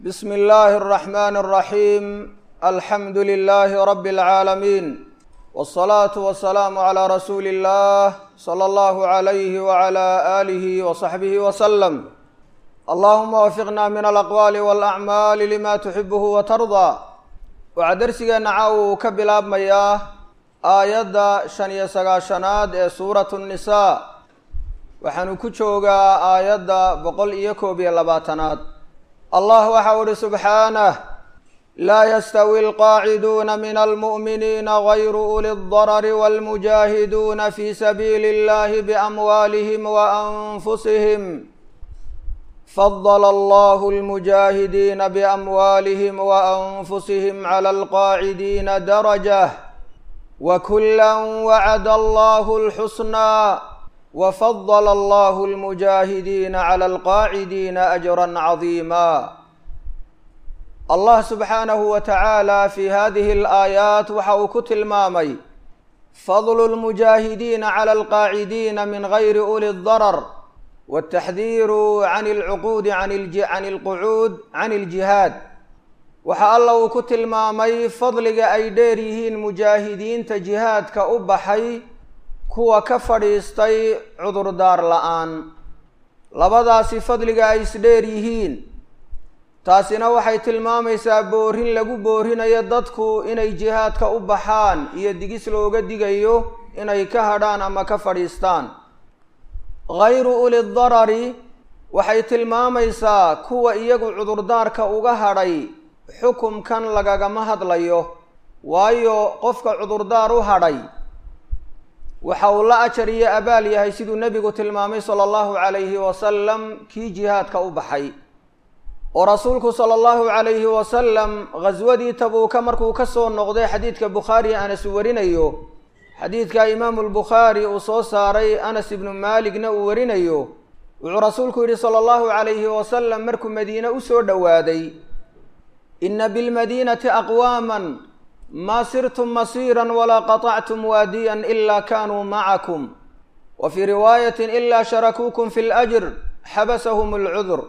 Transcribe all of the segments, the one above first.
بسم الله الرحمن الرحيم الحمد لله رب العالمين والصلاة والسلام على رسول الله صلى الله عليه وعلى آله وصحبه وسلم اللهم وفقنا من الأقوال والأعمال لما تحبه وترضى waxaa darsigeena caawa uu ka bilaabmayaa aayadda shan iyo sagaashanaad ee suuratu nnisaa waxaanu ku joogaa aayadda boqol iyo koob iyo labaatanaad allah waxa u ihi subxaanah laa yastawi alqaaciduuna min almu'miniina gayru uli ldarari walmujaahiduuna fi sabiili illahi biamwaalihim wa anfusihim fadl allah almujaahidiina biamwaalihim waanfusihim cala alqaacidiina darajah wakula wacada allahu alxusnaa wafadl allah almujaahidiina cala alqaacidiina ajra cadiima allah subxaanahu wa tacaala fi hadihi alaayaat waxa uu ku tilmaamay fadlu lmujaahidiina cala alqaacidiina min gayri uli darar wataxdiiru can alcuquudi can alqucuud can aljihaad waxa alla uu ku tilmaamay fadliga ay dheer yihiin mujaahidiinta jihaadka u baxay kuwa ka fadhiistay cudurdaar la-aan labadaasi fadliga ay isdheer yihiin taasina waxay tilmaamaysaa boorin lagu boorinayo dadku inay jihaadka u baxaan iyo digis looga digayo inay ka hadhaan ama ka fadhiistaan gayru uli darari waxay tilmaamaysaa kuwa iyagu cudurdaarka uga hadhay xukumkan lagagama hadlayo waayo qofka cudurdaar u hadhay waxa uu la ajar iyo abaal yahay siduu nebigu tilmaamay sala allahu calayhi wasalam kii jihaadka u baxay oo rasuulku sala allahu calayhi wasalam ghaswadii tabuuka markuu ka soo noqday xadiidka bukhaari anas warinayo xadiidka imaamu lbukhaari uu soo saaray anas ibnu maaligna uu warinayo wuxuu rasuulku yidhi sala allahu calayhi wasalam markuu madiine usoo dhowaaday ina bilmadiinati aqwaaman maa sirtum masiiran walaa qaطactum waadiyan ila kanuu macakum wa fii riwaayatin ila sharakuukum fi lajr xabasahum alcudur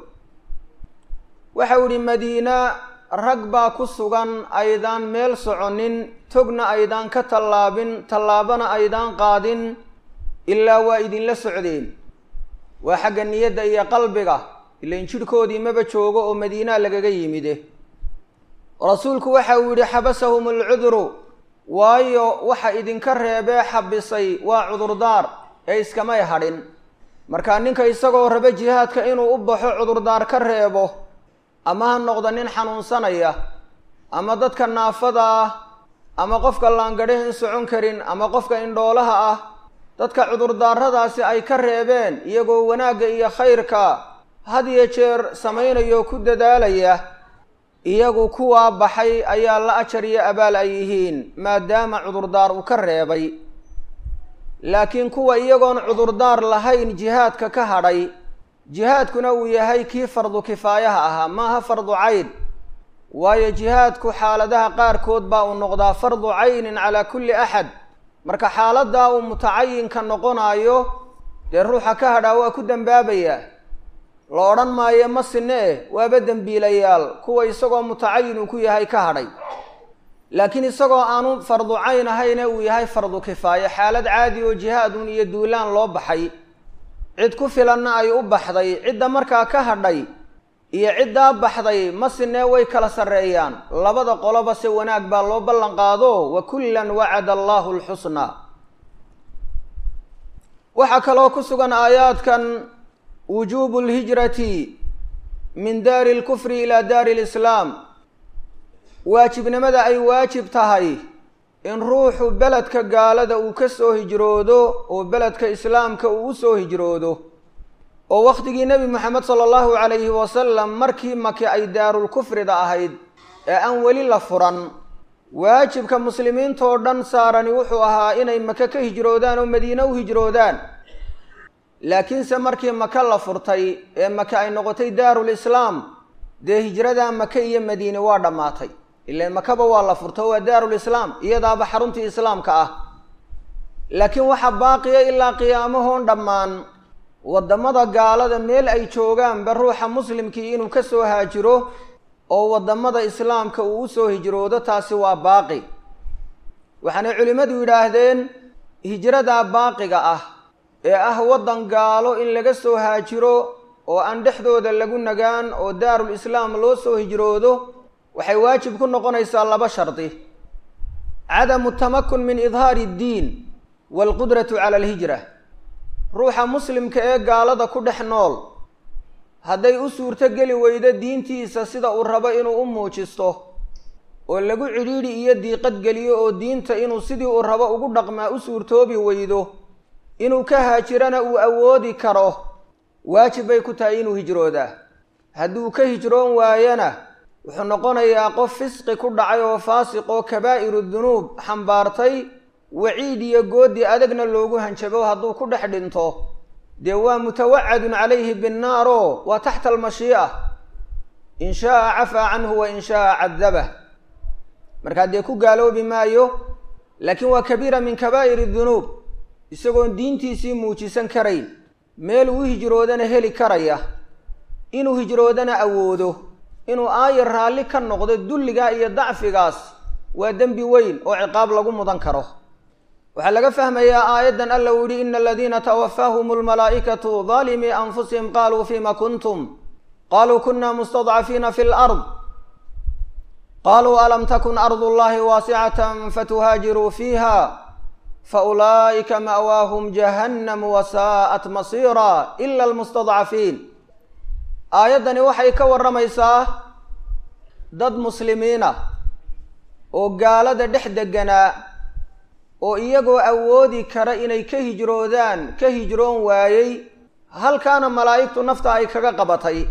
waxau yihi madiina rag baa ku sugan aydaan meel soconin togna aydaan ka tallaabin tallaabana aydaan qaadin ilaa waa idinla socdeen waa xagga niyadda iyo qalbiga ilain jidhkoodii maba joogo oo madiinaa lagaga yimide rasuulku waxa uu yidhi xabasahum alcuduru waayo waxa idinka reebee xabisay waa cudurdaar ee iskamay hadhin markaa ninka isagoo raba jihaadka inuu u baxo cudurdaar ka reebo ama ha noqdo nin xanuunsanaya ama dadka naafada ah ama qofka laangadhahin socon karin ama qofka indhoolaha ah dadka cudurdaaradaasi ay ka reebeen iyagoo wanaagga iyo khayrka had iyo jeer samaynayo ku dadaalaya iyagu kuwaa baxay ayaa la ajar iyo abaal ay yihiin maadaama cudurdaar uu ka reebay laakiin kuwa iyagoon cudurdaar lahayn jihaadka ka hadhay jihaadkuna uu yahay kii fardu kifaayaha ahaa maaha fardu cayn waayo jihaadku xaaladaha qaarkood baa uu noqdaa fardu caynin calaa kulli axad marka xaaladaa uu mutacayinka noqonayo dee ruuxa ka hadhaa waa ku dembaabayaa la odhan maayo ma sine eh waaba dembiilayaal kuwa isagoo mutacayin uu ku yahay ka hadhay laakiin isagoo aanu fardu cayn ahayne uu yahay fardu kifaaye xaalad caadi oo jihaadun iyo duulaan loo baxay cid ku filanna ay u baxday cidda markaa ka hadhay iyo ciddaa baxday ma sinee way kala sarreeyaan labada qoloba se wanaag baa loo ballan qaado wa kullan wacada allahu alxusnaa waxaa kaloo ku sugan aayaadkan wujuubu lhijrati min daari lkufri ilaa daari lislaam waajibnimada ay waajib tahay in ruuxu beledka gaalada uu ka soo hijroodo oo beledka islaamka uu u soo hijroodo oo wakhtigii nebi moxamed sala allahu calayhi wasalam markii make ay daarulkufrida ahayd ee aan weli la furan waajibka muslimiintoo dhan saarani wuxuu ahaa inay maka ka hijroodaan oo madiine u hijroodaan laakiinse markii maka la furtay ee maka ay noqotay daarulislaam dee hijradaa maka iyo madiine waa dhammaatay ilaan makaba waa la furto waa daarulislaam iyadaaba xaruntii islaamka ah laakiin waxaa baaqiya ilaa qiyaamahoon dhammaan waddamada gaalada meel ay joogaanba ruuxa muslimkii inuu ka soo haajiro oo waddamada islaamka uu usoo hijroodo taasi waa baaqi waxaanay culimmadu yidhaahdeen hijradaa baaqiga ah ee ah waddan gaalo in laga soo haajiro oo aan dhexdooda lagu nagaan oo daarul islaam loo soo hijroodo waxay waajib ku noqonaysaa laba shardi cadamu tamakun min idhaari iddiin waalqudratu cala alhijra ruuxa muslimka ee gaalada ku dhex nool hadday u suurto geli weydo diintiisa sida uu rabo inuu u muujisto oo lagu cidhiidhi iyo diiqad geliyo oo diinta inuu sidii uu rabo ugu dhaqmaa u suurtoobi weydo inuu ka haajirana uu awoodi karo waajib bay ku tahay inuu hijroodaa hadduu ka hijroon waayana wuxuu noqonayaa qof fisqi ku dhacay oo faasiq oo kabaa'iru dunuub xambaartay waciid iyo goodi adagna loogu hanjabo hadduu ku dhex dhinto dee waa mutawacadun calayhi binnaaro waa taxta almashii'a in shaaa cafaa canhu wa in shaaa cadabah markaa dee ku gaaloobi maayo laakiin waa kabiira min kabaa'iri dunuub isagoon diintiisii muujisan karayn meel uu hijroodana heli karaya inuu hijroodana awoodo inuu aayar raalli ka noqdo dulligaa iyo dacfigaas waa dembi weyn oo ciqaab lagu mudan karo waxaa laga fahmayaa aayaddan alla uu yihi ina aladiina tawafaahum almalaa'ikatu daalimii anfusihim qaaluu fima kuntum qaluu kuna mustadcafiina fi lard qaluu alam takun ardu llahi waasicatan fatuhaajiruu fiiha faulaa'ika ma'waahum jahannam wasaa'at masiira ila almustadcafiin aayaddani waxay ka warramaysaa dad muslimiina oo gaalada dhex deganaa oo iyagoo awoodi kara inay ka hijroodaan ka hijroon waayey halkaana malaa'igtu nafta ay kaga qabatay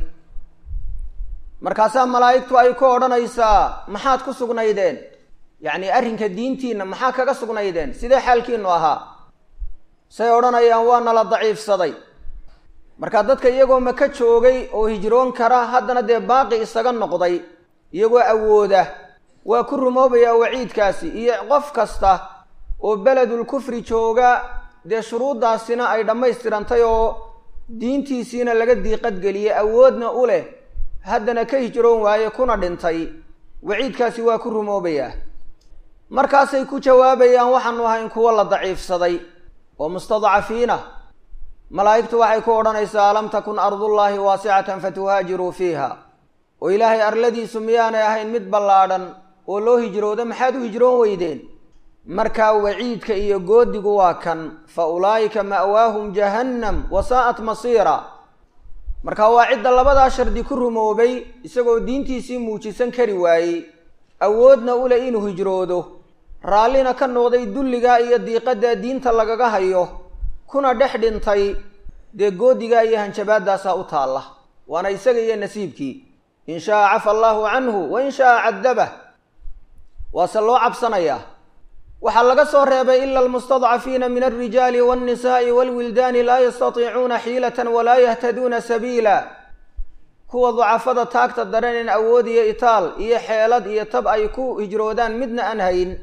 markaasaa malaa'igtu ay ku odhanaysaa maxaad ku sugnaydeen yacni arrinka diintiinna maxaa kaga sugnaydeen sidee xaalkiinu ahaa say odhanayaan waa nala daciifsaday markaa dadka iyagoo maka joogay oo hijroon kara haddana dee baaqi isaga noqday iyagoo awooda waa ku rumoobayaa waciidkaasi iyo qof kasta oo beledul kufri jooga dee shuruuddaasina ay dhammaystirantay oo diintiisiina laga diiqadgeliyey awoodna u leh haddana ka hijroon waaye kuna dhintay waciidkaasi waa ku rumoobayaa markaasay ku jawaabayaan waxaanu ahayn kuwo la daciifsaday oo mustadcafiina malaa'igtu waxay ku odhanaysaa alam takun ardullaahi waasicatan fatuhaajiruu fiiha oo ilaahay arladiisu miyaanay ahayn mid ballaadhan oo loo hijroodo maxaad u hijroon weydeen markaa waciidka iyo goodigu waa kan fa ulaa'ika ma'waahum jahannam wasaa'at masiira marka waa cidda labadaa shardi ku rumoobay isagoo diintiisii muujisan kari waayey awoodna u leh inuu hijroodo raallina ka noqday dulligaa iyo diiqaddaa diinta lagaga hayo kuna dhex dhintay dee goodigaa iyo hanjabaaddaasaa u taalla waana isaga iyo nasiibkii in shaaa cafa allaahu canhu wa in shaaa caddabah waase loo cabsanayaa waxaa laga soo reebay ila almustadcafiina min alrijaali walnisaa'i walwildaani laa yastatiicuuna xiilatan walaa yahtaduuna sabiila kuwa ducafada taagta dareen awood iyo itaal iyo xeelad iyo tab ay ku hijroodaan midna aan hayn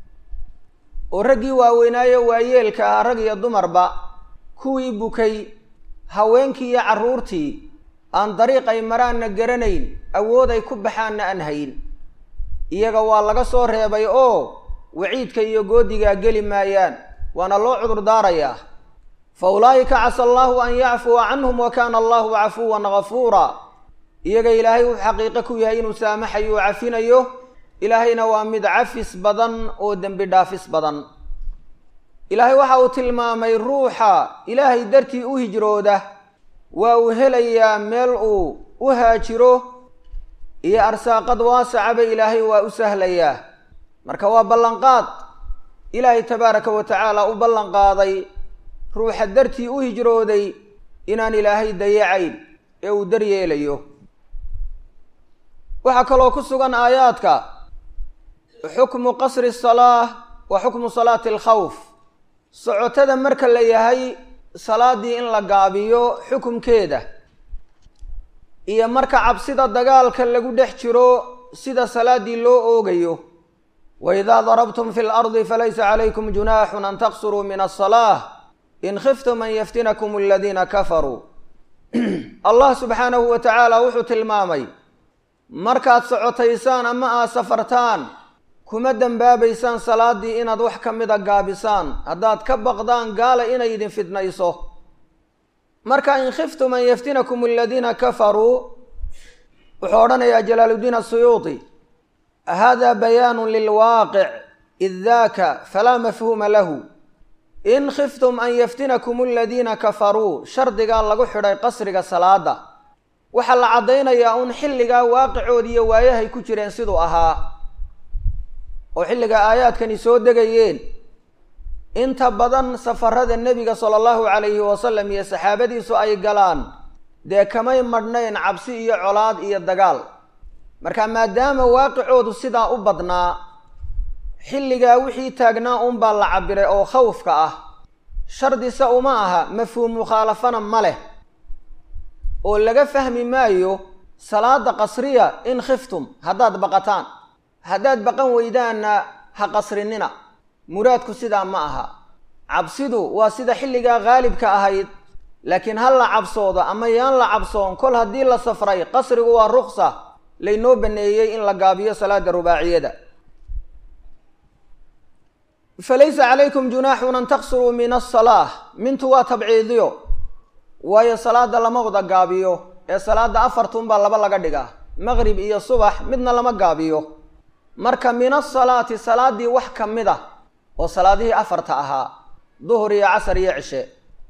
oo raggii waaweynaayo waayeelka ah rag iyo dumarba kuwii bukay haweenkii iyo carruurtii aan dariiq ay maraanna garanayn awood ay ku baxaanna aan hayn iyaga waa laga soo reebay oo waciidka iyo goodigaa geli maayaan waana loo cudur daarayaa fa ulaa'ika casa allaahu an yacfuwa canhum wa kaana allahu cafuwan gafuura iyaga ilaahay wuxuu xaqiiqo ku yahay inuu saamaxayo oo cafinayo ilaahayna waa mid cafis badan oo dembi dhaafis badan ilaahay waxa uu tilmaamay ruuxa ilaahay dartii u hijrooda waa uu helayaa meel uu u haajiro iyo arsaaqad waasacaba ilaahay waa u sahlayaa marka waa ballanqaad ilaahay tabaaraka wa tacaala u ballanqaaday ruuxa dartii u hijrooday inaan ilaahay dayacayn ee uu daryeelayo waxaa kaloo ku sugan aayaadka xukmu qasri salaah wa xukmu salaati alkhawf socotada marka la yahay salaaddii in la gaabiyo xukumkeeda iyo marka cabsida dagaalka lagu dhex jiro sida salaaddii loo oogayo waidaa darabtum fi lardi falaysa calaykum junaaxun an taqsuruu min asalaah in khiftum an yaftinakum aladiina kafaruu allah subxaanahu wa tacaala wuxuu tilmaamay markaad socotaysaan ama aad safartaan kuma dembaabaysaan salaaddii inaad wax ka mida gaabisaan haddaad ka baqdaan gaala inay idin fidnayso marka in khiftum an yaftinakum aladiina kafaruu wuxuu odhanayaa jalaaludiin asuyuudi hada bayaanu lilwaaqic id daaka falaa mafhuuma lahu in khiftum an yaftinakum aladiina kafaruu shardigaa lagu xidhay qasriga salaada waxaa la caddaynayaa un xilligaa waaqicood iyo waayahay ku jireen siduu ahaa oo xilligaa aayaadkani soo degayeen inta badan safarada nebiga sala allahu calayhi wasalam iyo saxaabadiisu ay galaan dee kamay madhnayn cabsi iyo colaad iyo dagaal marka maadaama waaqicoodu sidaa u badnaa xilligaa wixii taagnaa unbaa la cabiray oo khawfka ah shardise uma aha mafhuum mukhaalafana ma leh oo laga fahmi maayo salaada qasriya in khiftum haddaad baqataan haddaad baqan weydaanna ha qasrinina muraadku sidaa ma aha cabsidu waa sida xilligaa haalibka ahayd laakiin ha la cabsoodo ama yaan la cabsoon kol haddii la safray qasrigu waa ruksa laynoo baneeyey in la gaabiyo salaada rubaaciyada falaysa calaykum junaaxun an taqsuruu min asalaa mintu waa tabciidiyo waayo salaada lama wada gaabiyo ee salaada afartunbaa laba laga dhigaa maqrib iyo subax midna lama gaabiyo marka min asalaati salaadii wax ka mid a oo salaadihii afarta ahaa duhur iyo casar iyo cishe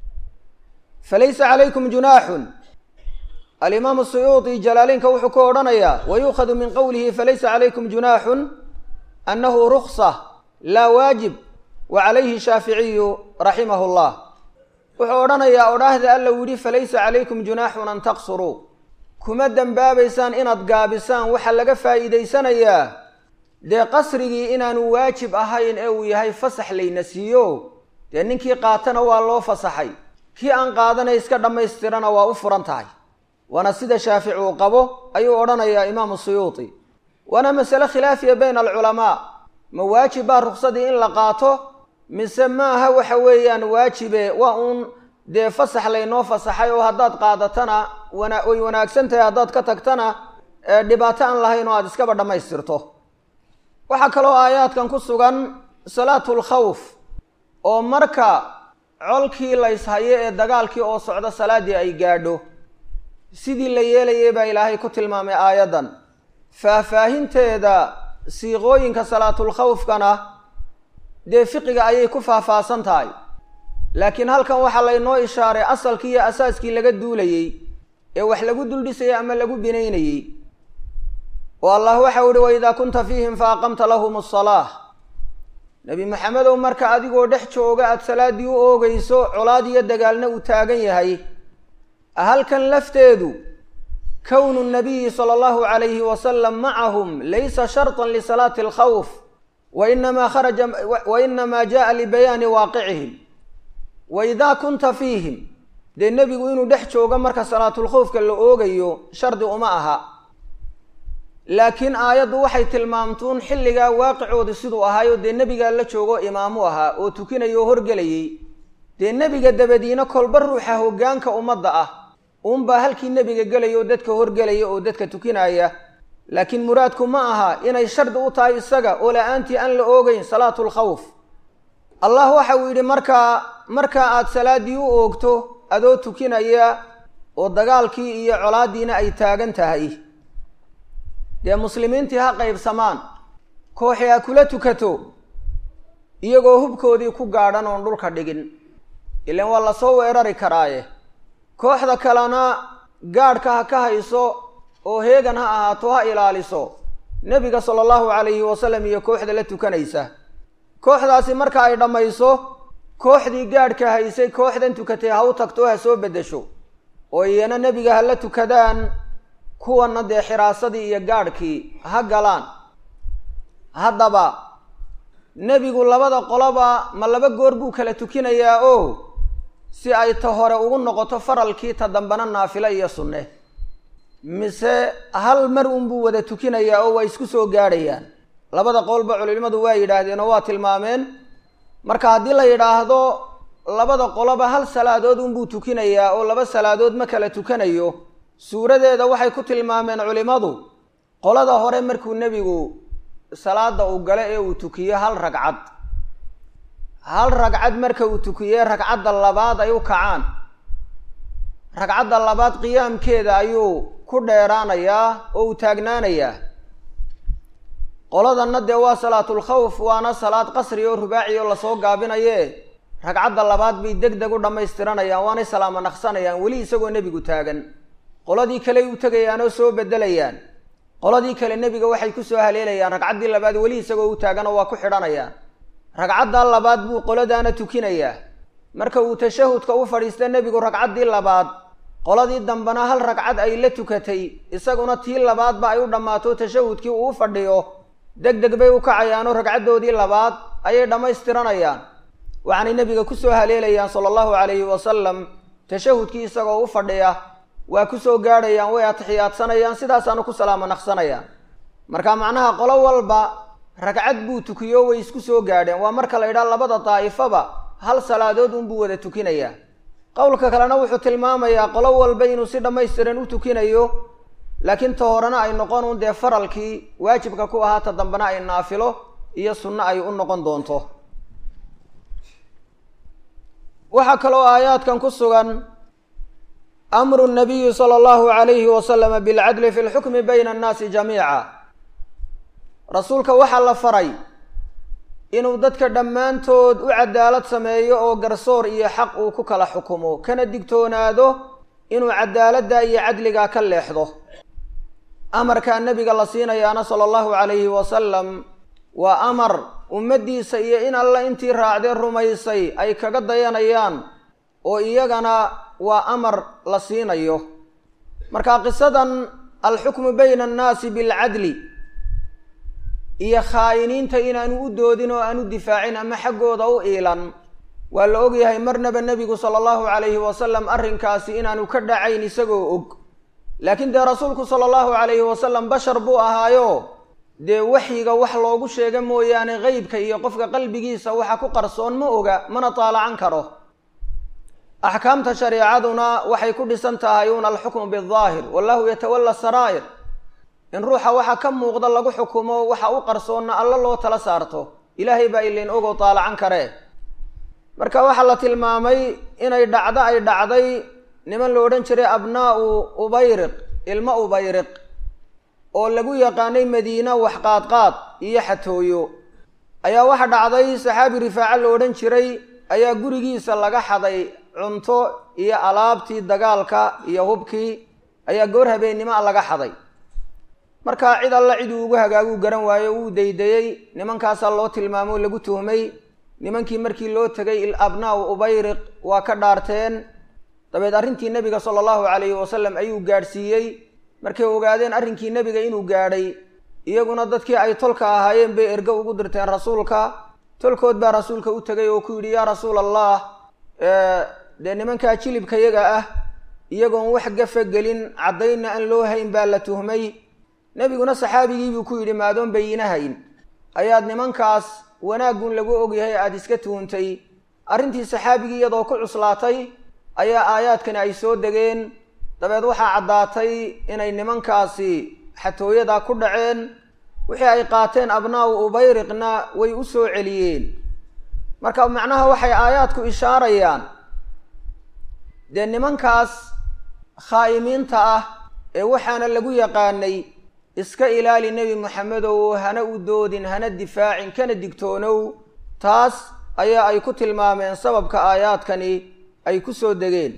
falaysa calaykum junaaxun alimaamu suyuudi jalaaliinka wuxuu ku odhanayaa wayuukhadu min qowlihi falaysa calaykum junaaxun annahu ruksa laa waajib wa calayhi shaaficiyu raximahu llah wuxuu odhanayaa odhaahda alla u yidhi falaysa calaykum junaaxun an taqsuruu kuma dembaabaysaan inaad gaabisaan waxaa laga faa'iidaysanayaa dee qasrigii inaanu waajib ahayn ee uu yahay fasax layna siiyo dee ninkii qaatana waa loo fasaxay kii aan qaadanay iska dhammaystirana waa u furan tahay waana sida shaafici uu qabo ayuu odhanayaa imaamu suyuuti waana masale khilaafiya bayna alculamaa ma waajib baa ruksadii in la qaato mise maaha waxa weeyaan waajibe waa uun dee fasax laynoo fasaxay oo haddaad qaadatana wana way wanaagsan tahay haddaad ka tagtana dhibaato aan lahayn oo aada iskaba dhammaystirto waxaa kaloo aayaadkan ku sugan salaatul khawf oo marka colkii layshayo ee dagaalkii oo socdo salaaddii ay gaadho sidii la yeelayay baa ilaahay ku tilmaamay aayaddan faahfaahinteeda siiqooyinka salaatul khawfkana dee fiqiga ayay ku faahfaahsan tahay laakiin halkan waxaa laynoo ishaaray asalkii iyo asaaskii laga duulayey ee wax lagu duldhisayay ama lagu binaynayey oo allah waxau ihi waidaa kunta fiihim fa aqamta lahum asalaah nebi maxamedow marka adigoo dhex jooga aada salaaddii u oogayso colaad iyo dagaalna uu taagan yahay halkan lafteedu kownu nabiyi sala allahu calayhi wasalam macahum laysa shartan lisalaati alkhawf wa inamaa kharaja wa inamaa jaءa libayaani waaqicihim wa idaa kunta fiihim dee nebigu inuu dhex joogo marka salaatulkhawfka la oogayo shardi uma aha laakiin aayaddu waxay tilmaamtuun xilligaa waaqicooda siduu ahaayo dee nebigaa la joogo imaamu ahaa oo tukinaya oo horgelayay dee nebiga dabadiina kolba ruuxa hoggaanka ummadda ah uunbaa halkii nebiga gelaya oo dadka horgelaya oo dadka tukinaya laakiin muraadku ma aha inay shardi u tahay isaga oo la-aantii aan la oogeyn salaatul khawf allah waxa uu yidhi markaa markaa aada salaaddii u oogto adoo tukinaya oo dagaalkii iyo colaaddiina ay taagan tahay dee muslimiintii ha qaybsamaan kooxi ha kula tukato iyagoo hubkoodii ku gaadhan oon dhulka dhigin ilaan waa lasoo weerari karaaye kooxda kalena gaadhka ha ka hayso oo heegan ha ahaato ha ilaaliso nebiga sala allahu calayhi wasalam iyo kooxda la tukanaysa kooxdaasi marka ay dhammayso kooxdii gaadhka haysay kooxdan tukatay ha u tagto ha soo beddesho oo iyana nebiga ha la tukadaan kuwana dee xiraasadii iyo gaadhkii ha galaan haddaba nebigu labada qoloba ma laba goor buu kala tukinayaa oo si ay ta hore ugu noqoto faralkii ta dambena naafilo iyo sunne mise hal mar unbuu wada tukinayaa oo waa isku soo gaadhayaan labada qowlba culimadu waa yidhaahdeen oo waa tilmaameen marka haddii la yidhaahdo labada qoloba hal salaadood unbuu tukinayaa oo laba salaadood ma kala tukanayo suuradeeda waxay ku tilmaameen culimadu qolada hore markuu nebigu salaada uu galo ee uu tukiyo hal ragcad hal ragcad marka uu tukiyey ragcadda labaad ay u kacaan ragcadda labaad qiyaamkeeda ayuu ku dheeraanayaa oo uu taagnaanayaa qoladanna dee waa salaatulkhawf waana salaad qasri oo rubaaci oo lasoo gaabinaye ragcadda labaad bay deg deg u dhammaystiranayaan waanay salaamo naqsanayaan weli isagoo nebigu taagan qoladii kaley u tegayaan oo soo bedelayaan qoladii kale nebiga waxay kusoo haleelayaan ragcaddii labaad weli isagoo u taagan oo waa ku xidhanayaan ragcaddaa labaad buu qoladaana tukinayaa marka uu tashahudka u fadhiista nebigu ragcaddii labaad qoladii dambena hal ragcad ay la tukatay isaguna tii labaadba ay u dhammaato tashahudkii uu u fadhiyo deg deg bay u kacayaanoo ragcaddoodii labaad ayay dhammaystiranayaan waxaanay nebiga kusoo haleelayaan sala allahu calayhi wasalam tashahudkii isagoo u fadhiya waa kusoo gaadhayaan way atixiyaadsanayaan sidaasaanu ku salaamo naqsanayaan marka macnaha qolo walba ragcad buu tukiyo way isku soo gaadheen waa marka la yidhaha labada daa'ifaba hal salaadood unbuu wada tukinayaa qowlka kalena wuxuu tilmaamayaa qolo walba inuu si dhammaystiran u tukinayo laakiin ta horena ay noqon un dee faralkii waajibka ku ahaa ta dambena ay naafilo iyo sunno ay u noqon doonto waxaa kaloo aayaadkan ku sugan amru nabiyi sala allahu calayhi wasalama bilcadli fi lxukmi bayna annaasi jamiica rasuulka waxaa la faray inuu dadka dhammaantood u cadaalad sameeyo oo garsoor iyo xaq uu ku kala xukumo kana digtoonaado inuu cadaaladda iyo cadligaa ka leexdo amarkaa nebiga la siinayaana sala allahu calayhi wasalam waa amar ummaddiisa iyo in alle intii raacdee rumaysay ay kaga dayanayaan oo iyagana waa amar la siinayo marka qisadan alxukmu bayna annaasi bilcadli iyo khaa'iniinta inaanu u doodin oo aanu difaacin ama xaggooda u iilan waa la ogyahay marnaba nebigu sala allahu calayhi wasalam arrinkaasi inaanu ka dhacayn isagoo og laakiin dee rasuulku sala allahu calayhi wasalam bashar buu ahaayo dee waxyiga wax loogu sheega mooyaane qeybka iyo qofka qalbigiisa waxa ku qarsoon ma oga mana taalacan karo axkaamta shareecaduna waxay ku dhisan tahay un alxukmu bidaahir wallahu yatawalla saraa'ir in ruuxa waxa ka muuqda lagu xukumo waxa u qarsoonna alla loo tala saarto ilaahay baa ilayn ogoo taalacan karee marka waxaa la tilmaamay inay dhacdo ay dhacday niman la odhan jiray abnaa'u ubayriq ilmo ubayriq oo lagu yaqaanay madiina wax qaadqaad iyo xatooyo ayaa waxa dhacday saxaabi rifaaco la odhan jiray ayaa gurigiisa laga xaday cunto iyo alaabtii dagaalka iyo hubkii ayaa goor habeennimo a laga xaday markaa cid alla cid uu ugu hagaaguu garan waayo wuu daydayey nimankaasaa loo tilmaamo lagu tuhmay nimankii markii loo tegay abnaa'u ubayriq waa ka dhaarteen dabeed arrintii nebiga sala allahu calayhi wasalam ayuu gaadhsiiyey markay ogaadeen arrinkii nebiga inuu gaadhay iyaguna dadkii ay tolka ahaayeen bay ergo ugu dirteen rasuulka tolkood baa rasuulka u tegay oo ku yidhi yaa rasuul allah dee nimankaa jilibka yaga ah iyagoon wax gafa gelin caddaynna aan loo hayn baa la tuhmay nebiguna saxaabigiibuu ku yidhi maadoon bayina hayn ayaad nimankaas wanaaggun lagu ogyahay aada iska tuhuntay arrintii saxaabigii iyadoo ku cuslaatay ayaa aayaadkani ay soo degeen dabeed waxaa caddaatay inay nimankaasi xatooyadaa ku dhaceen wixii ay qaateen abnaa'u ubayriqna way u soo celiyeen marka macnaha waxay aayaadku ishaarayaan dee nimankaas khaa'imiinta ah ee waxaana lagu yaqaanay iska ilaali nebi moxamedow hana u doodin hana difaacin kana digtoonow taas ayaa ay ku tilmaameen sababka aayaadkani ay ku soo degeen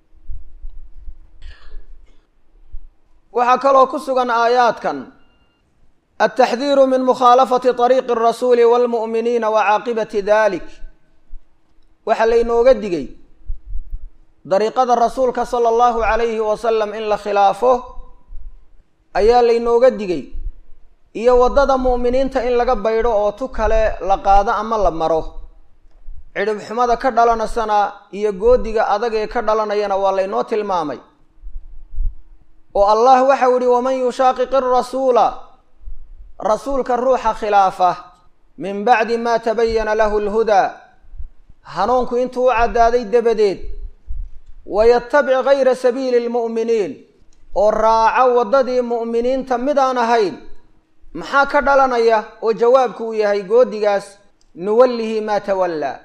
waxaa kaloo ku sugan aayaadkan altaxdiiru min mukhaalafati طariiqi الrasuuli wاlmu'miniina wa caaqibati dalik waxaa laynooga digay dariiqada rasuulka sala allahu calayhi wasalam in la khilaafo ayaa laynooga digay iyo waddada mu'miniinta in laga baydho oo tu kale la qaado ama la maro cidhib xumada ka dhalanaysana iyo goodiga adag ee ka dhalanayana waa laynoo tilmaamay oo allah waxau yihi waman yushaaqiq irasuula rasuulka ruuxa khilaafa min bacdi maa tabayana lahu lhudaa hanuunku intuu u caddaaday dabadeed wayatabic gayra sabiili lmu'miniin oo raaca waddadii mu'miniinta midaan ahayn maxaa ka dhalanaya oo jawaabku uu yahay goodigaas nuwallihi maa tawallaa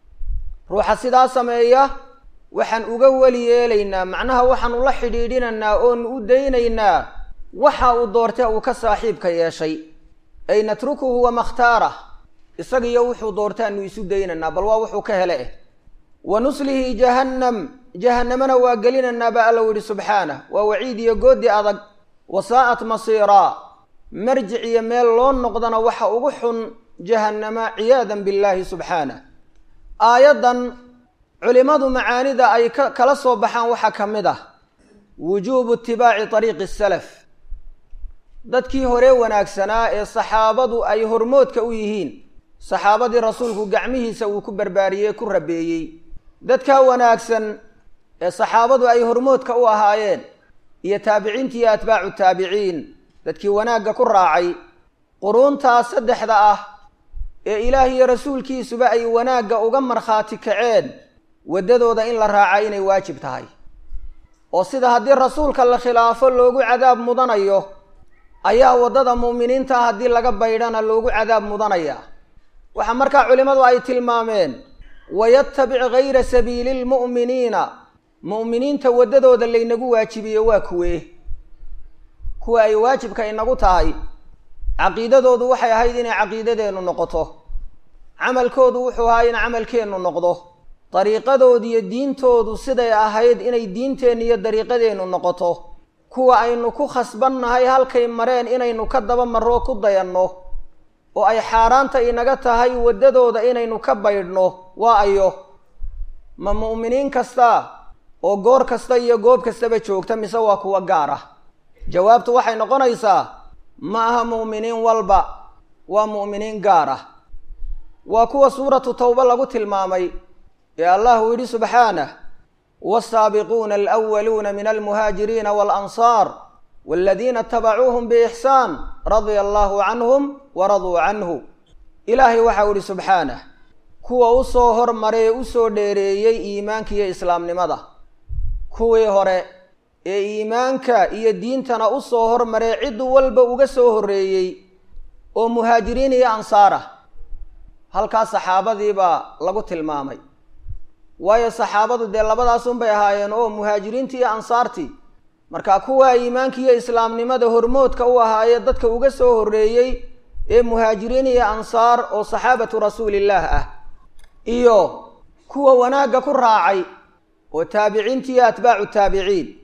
ruuxa sidaa sameeya waxaan uga weli yeelaynaa macnaha waxaanu la xidhiidhinaynaa oonu u daynaynaa waxa uu doortee uu ka saaxiibka yeeshay ay natrukuhu wamakhtaarah isagiyo wuxuu doortaanu isu daynaynaa bal waa wuxuu ka hele eh wa nuslihi jahannam jahannamana waa gelinaynaa ba alla yidhi subxaanah waa waciid iyo goodi adag wasaa'at masiiraa marjic iyo meel loo noqdana waxa ugu xun jahannama ciyaadan billaahi subxaanah aayaddan culimmadu macaanida ay ka kala soo baxaan waxaa ka mid ah wujuubu itibaaci ariiqi salaf dadkii hore wanaagsanaa ee saxaabadu ay hormoodka u yihiin saxaabadii rasuulku gacmihiisa uu ku barbaariyey ku rabeeyey dadkaa wanaagsan ee saxaabadu ay hormoodka u ahaayeen iyo taabiciintii iyo atbaacu taabiciin dadkii wanaagga ku raacay quruuntaas saddexda ah ee ilaah iyo rasuulkiisuba ay wanaagga uga markhaati kaceen waddadooda in la raaca inay waajib tahay oo sida haddii rasuulka la khilaafo loogu cadaab mudanayo ayaa waddada mu'miniinta haddii laga baydhana loogu cadaab mudanaya waxaa markaa culimmadu ay tilmaameen wayattabic gayra sabiili lmu'miniina mu'miniinta waddadooda laynagu waajibiye waa kuwee kuwa ay waajibka inagu tahay caqiidadoodu waxay ahayd inay caqiidadeennu noqoto camalkoodu wuxuu ahaa in camalkeennu noqdo dariiqadoodu iyo diintoodu siday ahayd inay diinteennu iyo dariiqadeennu noqoto kuwa aynu ku khasbannahay halkay mareen inaynu ka daba marroo ku dayanno oo ay xaaraanta inaga tahay waddadooda inaynu ka baydhno waa ayo ma mu'miniin kasta oo goor kasta iyo goob kastaba joogta mise waa kuwa gaar ah jawaabtu waxay noqonaysaa ma aha mu'miniin walba waa mu'miniin gaar ah waa kuwa suuratu tawba lagu tilmaamay ee allah uu yidhi subxaanah waasaabiquuna alwaluuna min almuhaajiriina waalansaar waladiina itabacuuhum biixsaan radia allahu canhum waraduu canhu ilaahay waxau ihi subxaanah kuwa u soo hormaray ee usoo dheereeyey iimaanka iyo islaamnimada kuwii hore ee iimaanka iyo diintana u soo hormaree cid walba uga soo horreeyey oo muhaajiriin iyo ansaar ah halkaas saxaabadiibaa lagu tilmaamay waayo saxaabadu dee labadaas unbay ahaayeen oo muhaajiriintii iyo ansaartii marka kuwa iimaanka iyo islaamnimada hormoodka u ahaayee dadka uga soo horreeyey ee muhaajiriin iyo ansaar oo saxaabatu rasuulillaah ah iyo kuwa wanaagga ku raacay oo taabiciintii iyo atbaacu taabiciin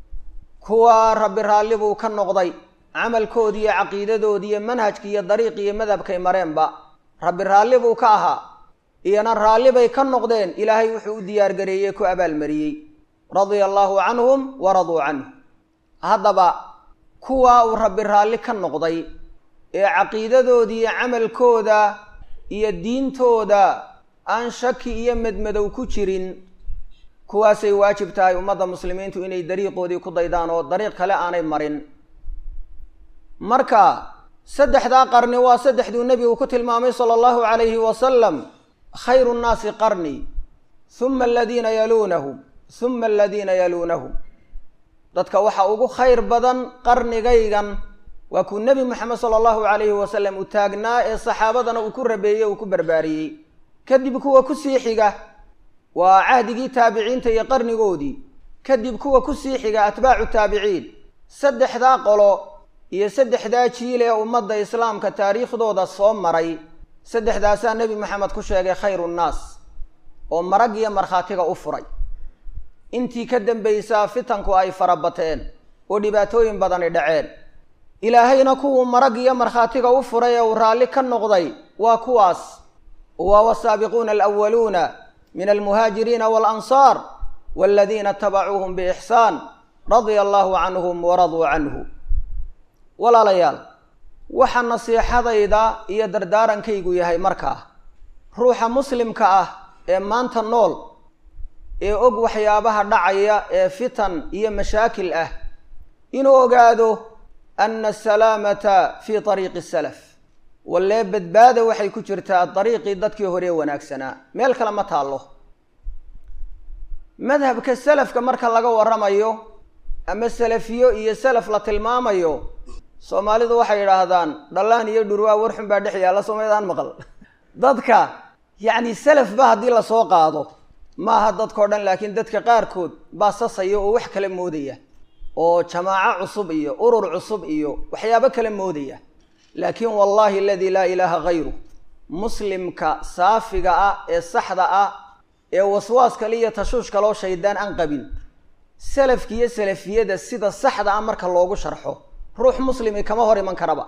kuwa rabbi raalli buu ka noqday camalkoodii iyo caqiidadoodii iyo manhajkii iyo dariiqii iyo madhabkay mareenba rabbi raalli buu ka ahaa iyona raalli bay ka noqdeen ilaahay wuxuu u diyaargareeyey ku abaalmariyey radia allaahu canhum waraduu canhu haddaba kuwaa uu rabbi raalli ka noqday ee caqiidadoodii iyo camalkooda iyo diintooda aan shaki iyo medmadow ku jirin kuwaasay waajib tahay ummadda muslimiintu inay dariiqoodii ku daydaan oo dariiq kale aanay marin marka saddexdaa qarni waa saddexduu nebigu ku tilmaamay sala allahu calayhi wasalam khayru nnaasi qarni huma aladiina yaluunahum huma aladiina yaluunahum dadka waxa ugu khayr badan qarnigaygan waa kuu nebi moxamed sala allahu calayhi wasalam uu taagnaa ee saxaabadana uu ku rabeeyey uu ku barbaariyey kadib kuwa kusii xiga waa cahdigii taabiciinta iyo qarnigoodii kadib kuwa kusii xiga atbaacu taabiciin saddexdaa qolo iyo saddexdaa jiil ee ummadda islaamka taariikhdooda soo maray saddexdaasaa nebi maxamed ku sheegay khayru nnaas oo marag iyo markhaatiga u furay intii ka dambaysaa fitanku ay farabateen oo dhibaatooyin badani dhaceen ilaahayna kuwuu marag iyo markhaatiga u furay ee uu raalli ka noqday waa kuwaas waa wasaabiquuna alwaluuna min almuhaajiriina waalansaar waladiina itabacuuhum biixsaan radia allahu canhum waraduu canhu walaalayaal waxa nasiixadayda iyo dardaarankaygu yahay markaa ruuxa muslimka ah ee maanta nool ee og waxyaabaha dhacaya ee fitan iyo mashaakil ah inuu ogaado ana asalaamata fii ariiqi salaf wallee badbaada waxay ku jirtaa dariiqii dadkii horee wanaagsanaa meel kale ma taallo madhabka salafka marka laga warramayo ama salafiyo iyo salaf la tilmaamayo soomaalidu waxay yidhaahdaan dhallaan iyo dhurwaa warxun baa dhex yaalla soomaydaan maqal dadka yacni salafba haddii lasoo qaado maaha dadkao dhan laakiin dadka qaarkood baa sasaya oo wax kala moodaya oo jamaaco cusub iyo urur cusub iyo waxyaabo kala moodaya laakiin wallahi aladii laa ilaaha hayru muslimka saafiga ah ee saxda ah ee waswaas kale iyo tashuush kaloo shaydaan aan qabin salafki iyo salafiyada sida saxda ah marka loogu sharxo ruux muslimi kama hor iman karaba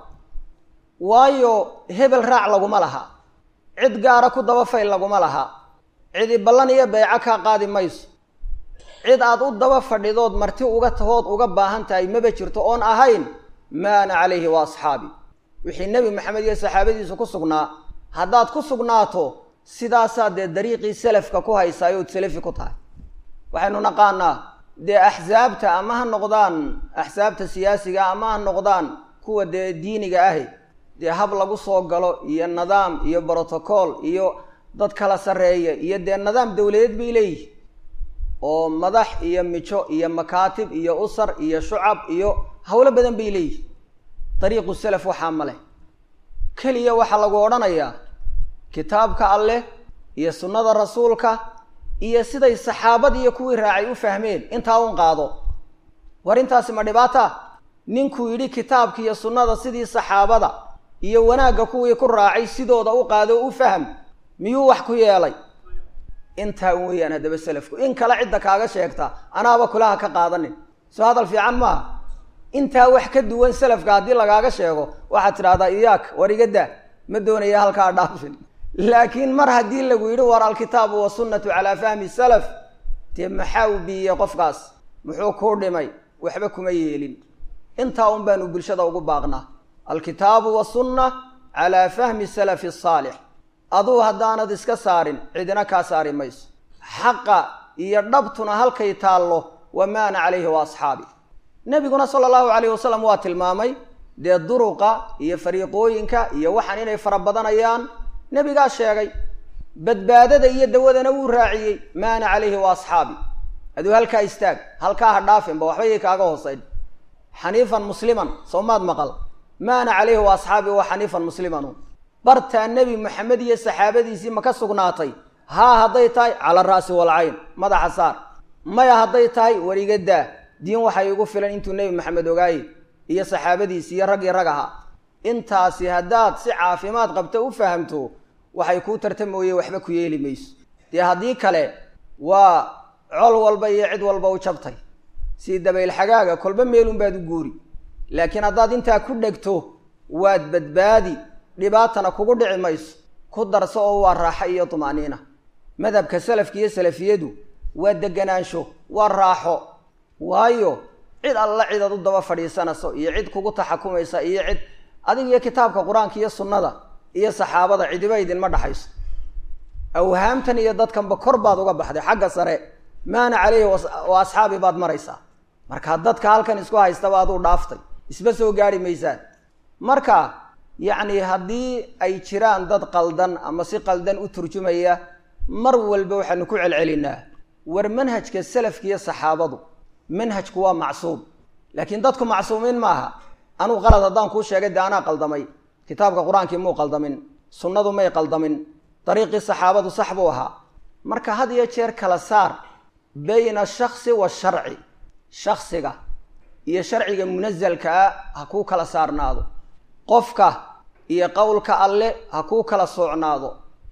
waayo hebel raac laguma laha cid gaara ku daba fayl laguma laha cidi ballan iyo beeco kaa qaadi mayso cid aad u daba fadhidood marti uga tahood uga baahan tahay maba jirto oon ahayn ma ana calayhi wa asxaabi wixii nebi maxamed iyo saxaabadiisu ku sugnaa haddaad ku sugnaato sidaasaa dee dariiqii salafka ku haysaay ood salafi ku tahay waxaynu naqaanaa dee axsaabta ama ha noqdaan axsaabta siyaasiga ama ha noqdaan kuwa dee diiniga ahi dee hab lagu soo galo iyo nidaam iyo brotocool iyo dad kala sarreeya iyo dee nidaam dawladeed bay leeyihin oo madax iyo mijo iyo makaatib iyo usar iyo shucab iyo howlo badan bay leeyihin dariiqu salaf waxaa ma leh keliya waxaa lagu odhanayaa kitaabka alleh iyo sunnada rasuulka iyo siday saxaabad iyo kuwii raacay u fahmeen intaa un qaado war intaasi ma dhibaata ninkuu yidhi kitaabka iyo sunnada sidii saxaabada iyo wanaagga kuwii ku raacay sidooda u qaado u faham miyuu wax ku yeelay intaa un weeyaan haddaba salafku in kale cidda kaaga sheegta anaaba kulaha ka qaadanin soo hadal fiican maaha intaa wax ka duwan salafka haddii lagaaga sheego waxaad tidhahdaa iyaak war iga daa ma doonaya halkaa dhaafin laakiin mar haddii lagu yidhi war alkitaabu wasunnatu calaa fahmi salaf dee maxaa u biiyey qofkaas muxuu kuu dhimay waxba kuma yeelin intaa un baanu bulshada ugu baaqnaa alkitaabu wasunna calaa fahmi salafi asaalix aduu haddaanad iska saarin cidina kaa saari mayso xaqa iyo dhabtuna halkay taallo wa maana calayhi wa asxaabi nebiguna sala allahu calayhi wasalam waa tilmaamay dee duruqa iyo fariiqooyinka iyo waxaan inay fara badanayaan nebigaa sheegay badbaadada iyo dawadana wuu raaciyey maana calayhi wa asxaabi aduu halkaa istaag halkaa ha dhaafinba waxbayay kaaga hoosayn xaniifan musliman soo maad maqal maana calayhi wa asxaabi wa xaniifan muslimanu bartaa nebi maxamed iyo saxaabadiisii ma ka sugnaatay haa hadday tahay cala ra'si walcayn madaxa saar maya hadday tahay war iga daa diin waxay igu filan intuu nebi maxamed ogaaye iyo saxaabadiisi iyo raggii rag ahaa intaasi haddaad si caafimaad qabta u fahamto waxay kuu tarta mooye waxba ku yeeli mayso dee haddii kale waa col walba iyo cid walba u jabtay sii dabayl xagaaga kolba meelunbaad u guuri laakiin haddaad intaa ku dhegto waad badbaadi dhibaatana kugu dhici mayso ku darso oo waa raaxo iyo tuma'niina madhabka salafka iyo salafiyadu waa deganaansho waa raaxo waayo cid alla cidaad u daba fadhiisanayso iyo cid kugu taxakumaysa iyo cid adig iyo kitaabka qur-aanka iyo sunnada iyo saxaabada cidiba idinma dhaxayso awhaamtan iyo dadkanba kor baad uga baxday xagga sare maana caleyhi wa asxaabi baad maraysaa marka dadka halkan isku haystaba aduu dhaaftay isba soo gaari maysaan marka yacni haddii ay jiraan dad qaldan ama si qaldan u turjumaya mar walba waxaanu ku celcelinaa war manhajka salafka iyo saxaabadu manhajku waa macsuum laakiin dadku macsuumiin maaha anuu qalad haddaan kuu sheegay dee anaa qaldamay kitaabka qur-aankii muu qaldamin sunnadu may qaldamin dariiqii saxaabadu sax buu ahaa marka had iyo jeer kala saar bayna ashaksi washarci shaksiga iyo sharciga munasalka ah ha kuu kala saarnaado qofka iyo qowlka alle ha kuu kala soocnaado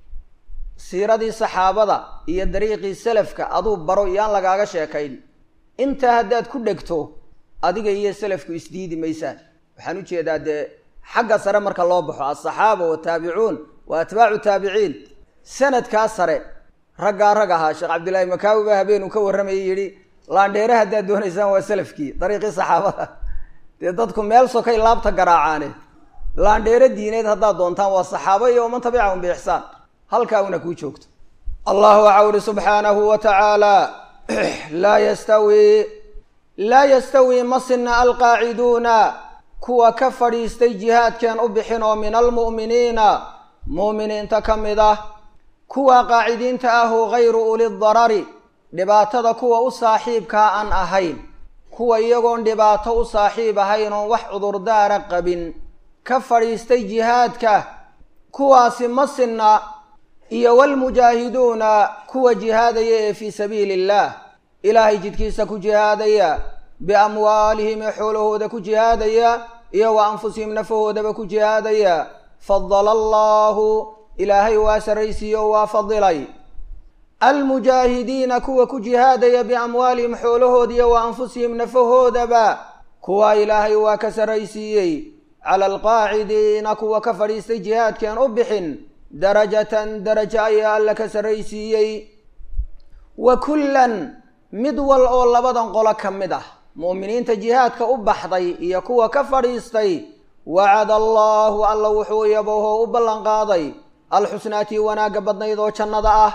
siiradii saxaabada iyo dariiqii salafka aduu baro iyaan lagaaga sheekayn intaa haddaad ku dhegto adiga iyo salafku isdiidi maysaan waxaan u jeedaa dee xagga sare marka loo baxo alsaxaaba wataabicuun wa atbaacu taabiciin sanadkaa sare raggaa rag ahaa sheekh cabdillaahi makaawi baa habeen uu ka warramayay yidhi laandheere haddaad doonaysaan waa salafkii dariiqii saxaabada dee dadku meel sokay laabta garaacaane laandheere diineed haddaad doontaan waa saxaabo iyo waman tabicahum biixsaan halkaa una kuu joogto allahu waxaa uhi subxaanahu wa tacaala laa yastawi laa yastawi ma sinna alqaaciduuna kuwa ka fadhiistay jihaadkeen u bixin oo min almu'miniina mu'miniinta ka mid ah kuwa qaacidiinta ahu gayru uli darari dhibaatada kuwa u saaxiibkaa aan ahayn kuwa iyagoon dhibaato u saaxiib ahayn oon wax cudurdaara qabin ka fadhiistay jihaadka kuwaasi ma sinna iyo waalmujaahiduuna kuwa jihaadaya ee fii sabiili illaah ilaahay jidkiisa ku jihaadaya biamwaalihim ee xoolahooda ku jihaadaya iyo wa anfusihim nafahoodaba ku jihaadaya fadala allaahu ilaahay waa sarraysiiye oo waa fadilay almujaahidiina kuwa ku jihaadaya biamwaalihim xoolahooda iyo wa anfusihim nafahoodaba kuwa ilaahay waa ka sarraysiiyey cala alqaacidiina kuwa ka fadhiistay jihaadkaan u bixin darajatan darajo ayaa alla ka sarraysiiyey wa kullan mid wal oo labadan qolo ka mid ah mu'miniinta jihaadka u baxday iyo kuwa ka fadhiistay wacada allaahu alla wuxuu yabohoo u ballanqaaday alxusnaatii wanaagga badnayd oo jannada ah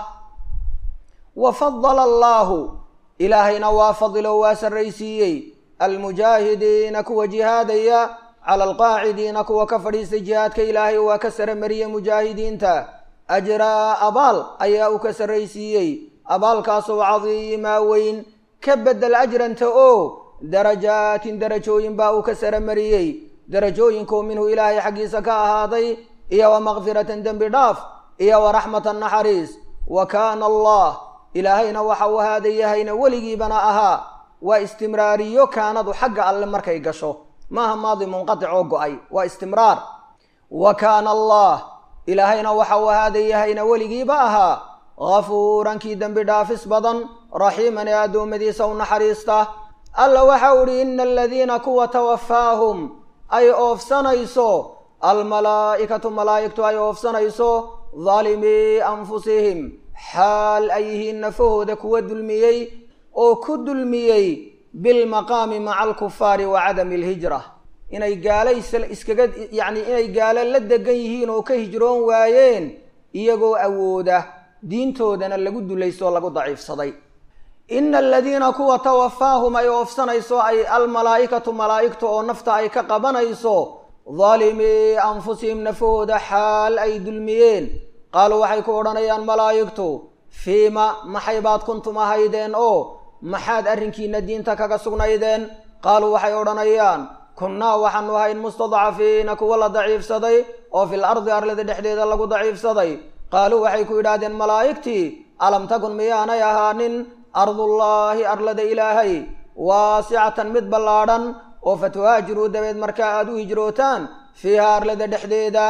wa fadala allaahu ilaahayna waa fadilo waa sarraysiiyey almujaahidiina kuwa jihaadaya cala alqaacidiina kuwa ka fadhiistay jihaadka ilaahay waa ka sare mariyey mujaahidiinta ajraa abaal ayaa uu ka sarraysiiyey abaalkaasoo cadiimaa weyn ka bedel ajranta oo darajaatin darajooyin baa uu ka sare mariyey darajooyinkoo minhu ilaahay xaggiisa ka ahaaday iyo wa makfiratan dembi dhaaf iyo wa raxmatan naxariis wa kaana allah ilaahayna waxa uu ahaada yahayna weligiibana ahaa waa istimraariyo kaanadu xagga alle markay gasho maaha maadi munqatic oo go-ay waa istimraar wa kaana allah ilaahayna waxa uu ahaada yahayna weligiiba ahaa hafuuran kii dembi dhaafis badan raxiiman ee addoommadiisa u naxariista alla waxa u idhi ina aladiina kuwa tawafaahum ay oofsanayso almalaa'ikatu malaa'igtu ay oofsanayso daalimii anfusihim xaal ay yihiin nafahooda kuwa dulmiyey oo ku dulmiyey bilmaqaami maca alkufaari wa cadami alhijra inay gaalo iskaga yacni inay gaalo la degan yihiin oo ka hijroon waayeen iyagoo awooda diintoodana lagu dulaysto oo lagu daciifsaday ina aladiina kuwa tawafaahum ay oofsanayso ay almalaa'ikatu malaa'igta oo nafta ay ka qabanayso daalimii anfusihim nafahooda xaal ay dulmiyeen qaaluu waxay ku odhanayaan malaa'igtu fiima maxay baad kuntum ahaydeen oo maxaad arrinkiina diinta kaga sugnaydeen qaaluu waxay odhanayaan kunnaa waxaanu ahayn mustadcafiina kuwa la daciifsaday oo fil ardi arlada dhexdeeda lagu daciifsaday qaaluu waxay ku yidhaahdeen malaa'igtii alam takun miyaanay ahaanin ardullaahi arlada ilaahay waasicatan mid ballaadhan oo fatuhaajiruu dabeed markaa aada u hijrootaan fiiha arlada dhexdeeda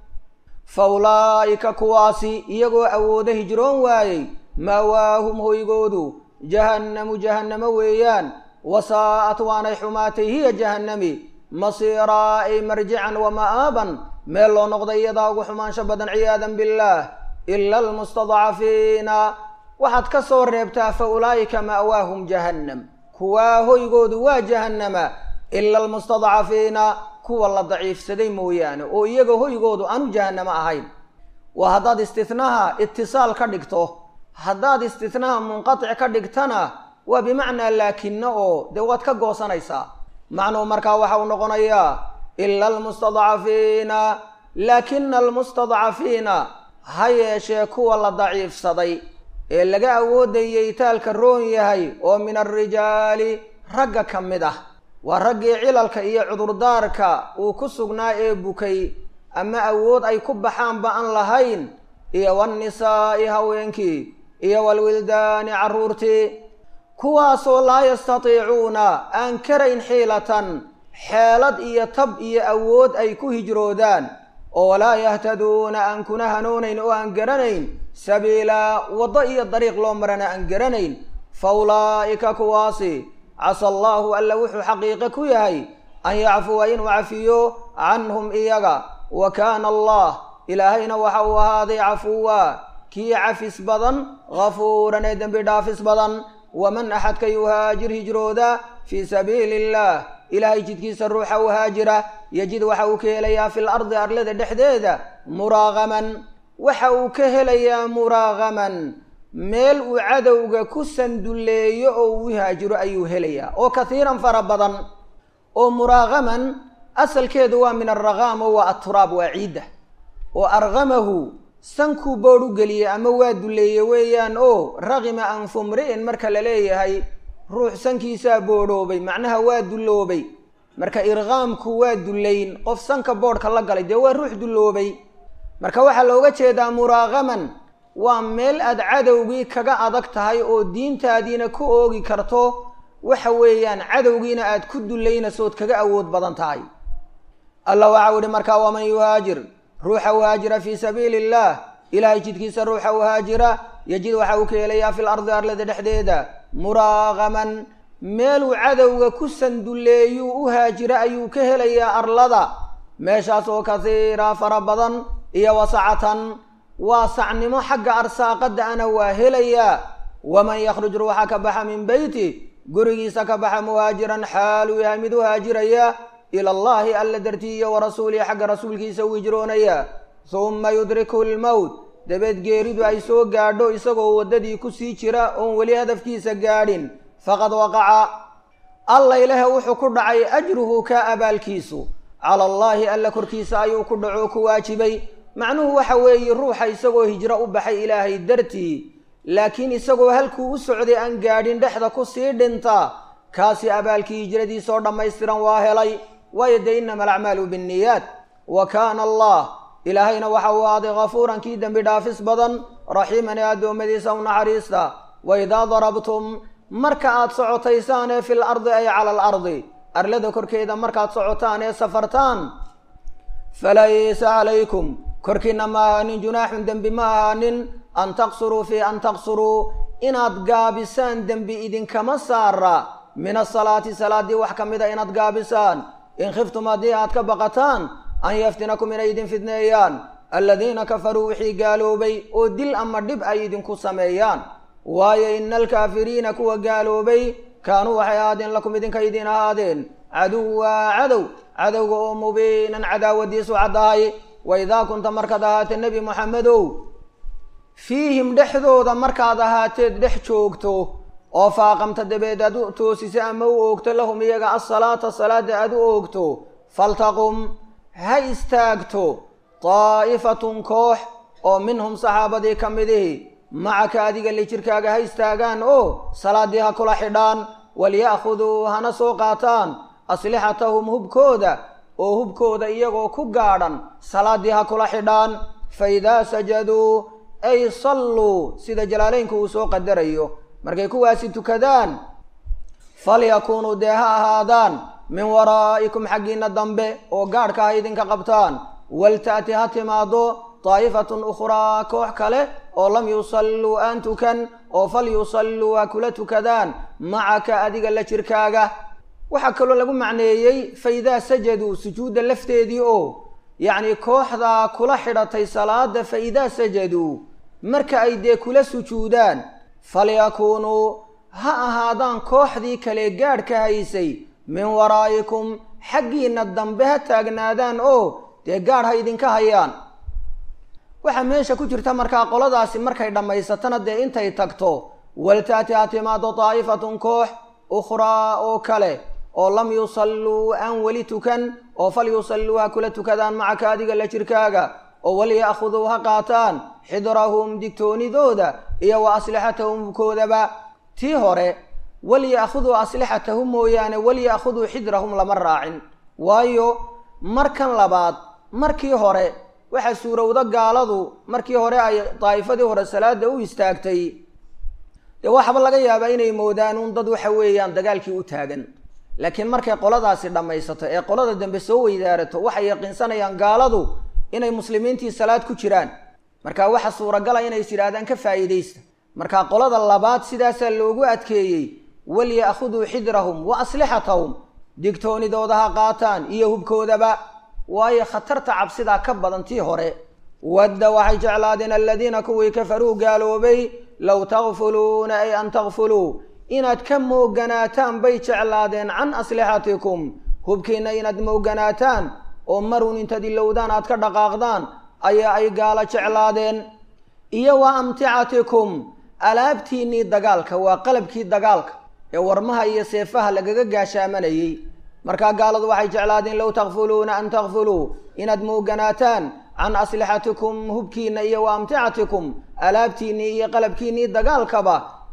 fa ulaa'ika kuwaasi iyagoo awoodo hijroon waayey maawaahum hoygoodu jahannamu jahannamo weeyaan wasaa'at waanay xumaatay hiya jahannami masiiraa ay marjican wa ma'aaban meel loo noqday iyadaa ugu xumaansho badan ciyaadan billaah ila almustadcafiina waxaad ka soo reebtaa fa ulaa'ika ma'waahum jahannam kuwaa hoygoodu waa jahannama ila almustadcafiina kuwa la daciifsaday mooyaane oo iyaga hoygoodu aanu jahannamo ahayn waa haddaad istinaha itisaal ka dhigto haddaad istinaha munqatic ka dhigtana waa bimacnaa laakina oo dee waad ka goosanaysaa macnuhu markaa waxa uu noqonayaa ila almustadcafiina laakina almustadcafiina ha yeeshee kuwa la daciifsaday ee laga awoodayay taalka roon yahay oo min alrijaali ragga ka mid ah waa raggii cilalka iyo cudurdaarka uu ku sugnaa ee bukay ama awood ay ku baxaanba aan lahayn iyo waannisaa'i haweenkii iyo waalwildaani carruurtii kuwaasoo laa yastatiicuuna aan karayn xiilatan xeelad iyo tab iyo awood ay ku hijroodaan oo walaa yahtaduuna aan kuna hanuunayn oo aan garanayn sabiilaa waddo iyo dariiq loo marana aan garanayn fa ulaa'ika kuwaasi casa allaahu alla wuxuu xaqiiqe ku yahay an yacfuwa inuu cafiyo canhum iyaga wa kaana allah ilaahayna waxa uu ahaaday cafuwa kii cafis badan hafuuran ee dembi dhaafis badan waman axadka yuhaajir hijrooda fii sabiili illaah ilaahay jidkiisa ruuxa u haajira yajid waxa uu ka helayaa fil ardi arlada dhexdeeda muraaqaman waxa uu ka helayaa muraaqaman meel uu cadowga ku sandulleeyo oo uu haajiro ayuu helayaa oo kathiiran fara badan oo muraaqaman asalkeedu waa min alraqaamo waa aturaab waa ciidda oo arqamahu sankuu boodh u geliyey ama waa dulleeye weeyaan oo raqima anfu mri'in marka la leeyahay ruux sankiisaa boodhoobay macnaha waa dulloobay marka irqaamku waa dullayn qof sanka boodhka la galay dee waa ruux dulloobay marka waxaa looga jeedaa muraaqaman waa meel aad cadowgii kaga adag tahay oo diintaadiina ku oogi karto waxa weeyaan cadowgiina aad ku dullaynaysood kaga awood badan tahay alla waxau ihi markaa waman yuhaajir ruuxa uhaajira fii sabiili illaah ilaahay jidkiisa ruuxa uhaajira yajid waxa uu ka helayaa fil ardi arlada dhexdeeda muraaqaman meeluu cadowga ku sandulleeyuu u haajira ayuu ka helayaa arlada meeshaas oo kasiira fara badan iyo wasacatan waa sacnimo xagga arsaaqada ana waa helayaa waman yakhruj ruuxa ka baxa min beyti gurigiisa ka baxa muhaajiran xaaluu yahay mid u haajiraya ila allahi alla dartii iyo warasuulihi xagga rasuulkiisa u hijroonaya humma yudriku lmowt dabeed geeridu ay soo gaadho isagoo waddadii kusii jira oon weli hadafkiisa gaadhin faqad waqaca alla ilahe wuxuu ku dhacay ajruhu ka abaalkiisu cala allaahi alla korkiisa ayuu ku dhaco ku waajibay macnuhu waxa weeye ruuxa isagoo hijro u baxay ilaahay dartii laakiin isagoo halkuu u socday aan gaadhin dhexda ku sii dhinta kaasi abaalkii hijradiisoo dhammaystiran waa helay waayo dee innama alacmaalu binniyaat wa kaana allah ilaahayna waxa uu aaday kafuuran kii dembi dhaafis badan raxiiman ee addoommadiisa u naxariista wa idaa darabtum marka aad socotaysaan ee fil ardi ay cala al ardi arlada korkeeda markaad socotaan ee safartaan falaysa calaykum korkiina ma ahaanin junaaxun dembi ma ahaanin an taqsuruu fii an taqsuruu inaad gaabisaan dembi idinkama saara min asalaati salaaddii wax ka mida inaad gaabisaan in khiftum haddii aad ka baqataan an yaftinakum inay idin fidneeyaan aladiina kafaruu wixii gaaloobay oo dil ama dhib ay idinku sameeyaan waayo ina alkaafiriina kuwa gaaloobay kaanuu waxay ahaadeen lakum idinka idiin ahaadeen caduwa cadow cadowga oo mubiinan cadaawadiisu caddahay wa idaa kunta markaad ahaatee nebi moxamedow fiihim dhexdooda markaad ahaateed dhex joogto oo faaqamta dabeed aad u toosisa ama u oogto lahum iyaga asalaata salaada aad u oogto faltaqum ha istaagto daa'ifatun koox oo minhum saxaabadii ka midihi macaka adiga li jirkaaga ha istaagaan oo salaaddii ha kula xidhaan walya'khuduu hana soo qaataan aslixatahum hubkooda oo hubkooda iyagoo ku gaadhan salaaddii ha kula xidhaan fa idaa sajaduu ay salluu sida jalaaleynku uu soo qadarayo markay kuwaasi tukadaan falyakuunuu dee ha ahaadaan min waraa'ikum xaggiinna dambe oo gaadhka ha idinka qabtaan walta'ti ha timaado daa'ifatun ukhraa koox kale oo lam yusalluu aan tukan oo fal yusalluu ha kula tukadaan macaka adiga la jirkaaga waxaa kaloo lagu macneeyey fa idaa sajaduu sujuudda lafteedii oo yacni kooxdaa kula xidhatay salaada fa idaa sajaduu marka ay dee kula sujuudaan falyakuunuu ha ahaadaan kooxdii kale gaadhka haysay min waraa'ikum xaggiinna dambe ha taagnaadaan oo dee gaadh ha idinka hayaan waxaa meesha ku jirta markaa qoladaasi markay dhammaysatana dee intay tagto waltaati ha timaado daa'ifatun koox ukhraa oo kale oo lam yusalluu aan weli tukan oo fal yusalluu ha kula tukadaan macaka adiga la jirkaaga oo walya'khuduu ha qaataan xidrahum digtoonidooda iyo wa aslixatahum hubkoodaba tii hore walya'khuduu aslixatahum mooyaane walya'khuduu xidrahum lama raacin waayo markan labaad markii hore waxaa suurowda gaaladu markii hore ay daa'ifadii hore salaada u istaagtay dee waxaba laga yaabaa inay moodaan un dad waxa weeyaan dagaalkii u taagan laakiin markay qoladaasi dhammaysato ee qolada dambe soo weydaarato waxay yaqiinsanayaan gaaladu inay muslimiintii salaad ku jiraan marka waxa suuragala inay is yidhaahdaan ka faa'iidaysta marka qolada labaad sidaasaa loogu adkeeyey walya'khuduu xidrahum wa aslixatahum digtoonidooda ha qaataan iyo hubkoodaba waayo khatarta cabsidaa ka badan tii hore wadda waxay jeclaadeen aladiina kuwii kafaruu gaaloobay low takfuluuna ay an takfuluu inaad ka mooganaataan bay jeclaadeen can aslixatikum hubkiinna inaad mooganaataan oo marun intaad ilowdaan aad ka dhaqaaqdaan ayaa ay gaalo jeclaadeen iyo wa amticatikum alaabtiinnii dagaalka waa qalabkii dagaalka ee warmaha iyo seefaha lagaga gaashaamanayey markaa gaaladu waxay jeclaadeen low takfuluuna an takfuluu inaad mooganaataan can aslixatikum hubkiinna iyo wa amticatikum alaabtiinnii iyo qalabkiinnii dagaalkaba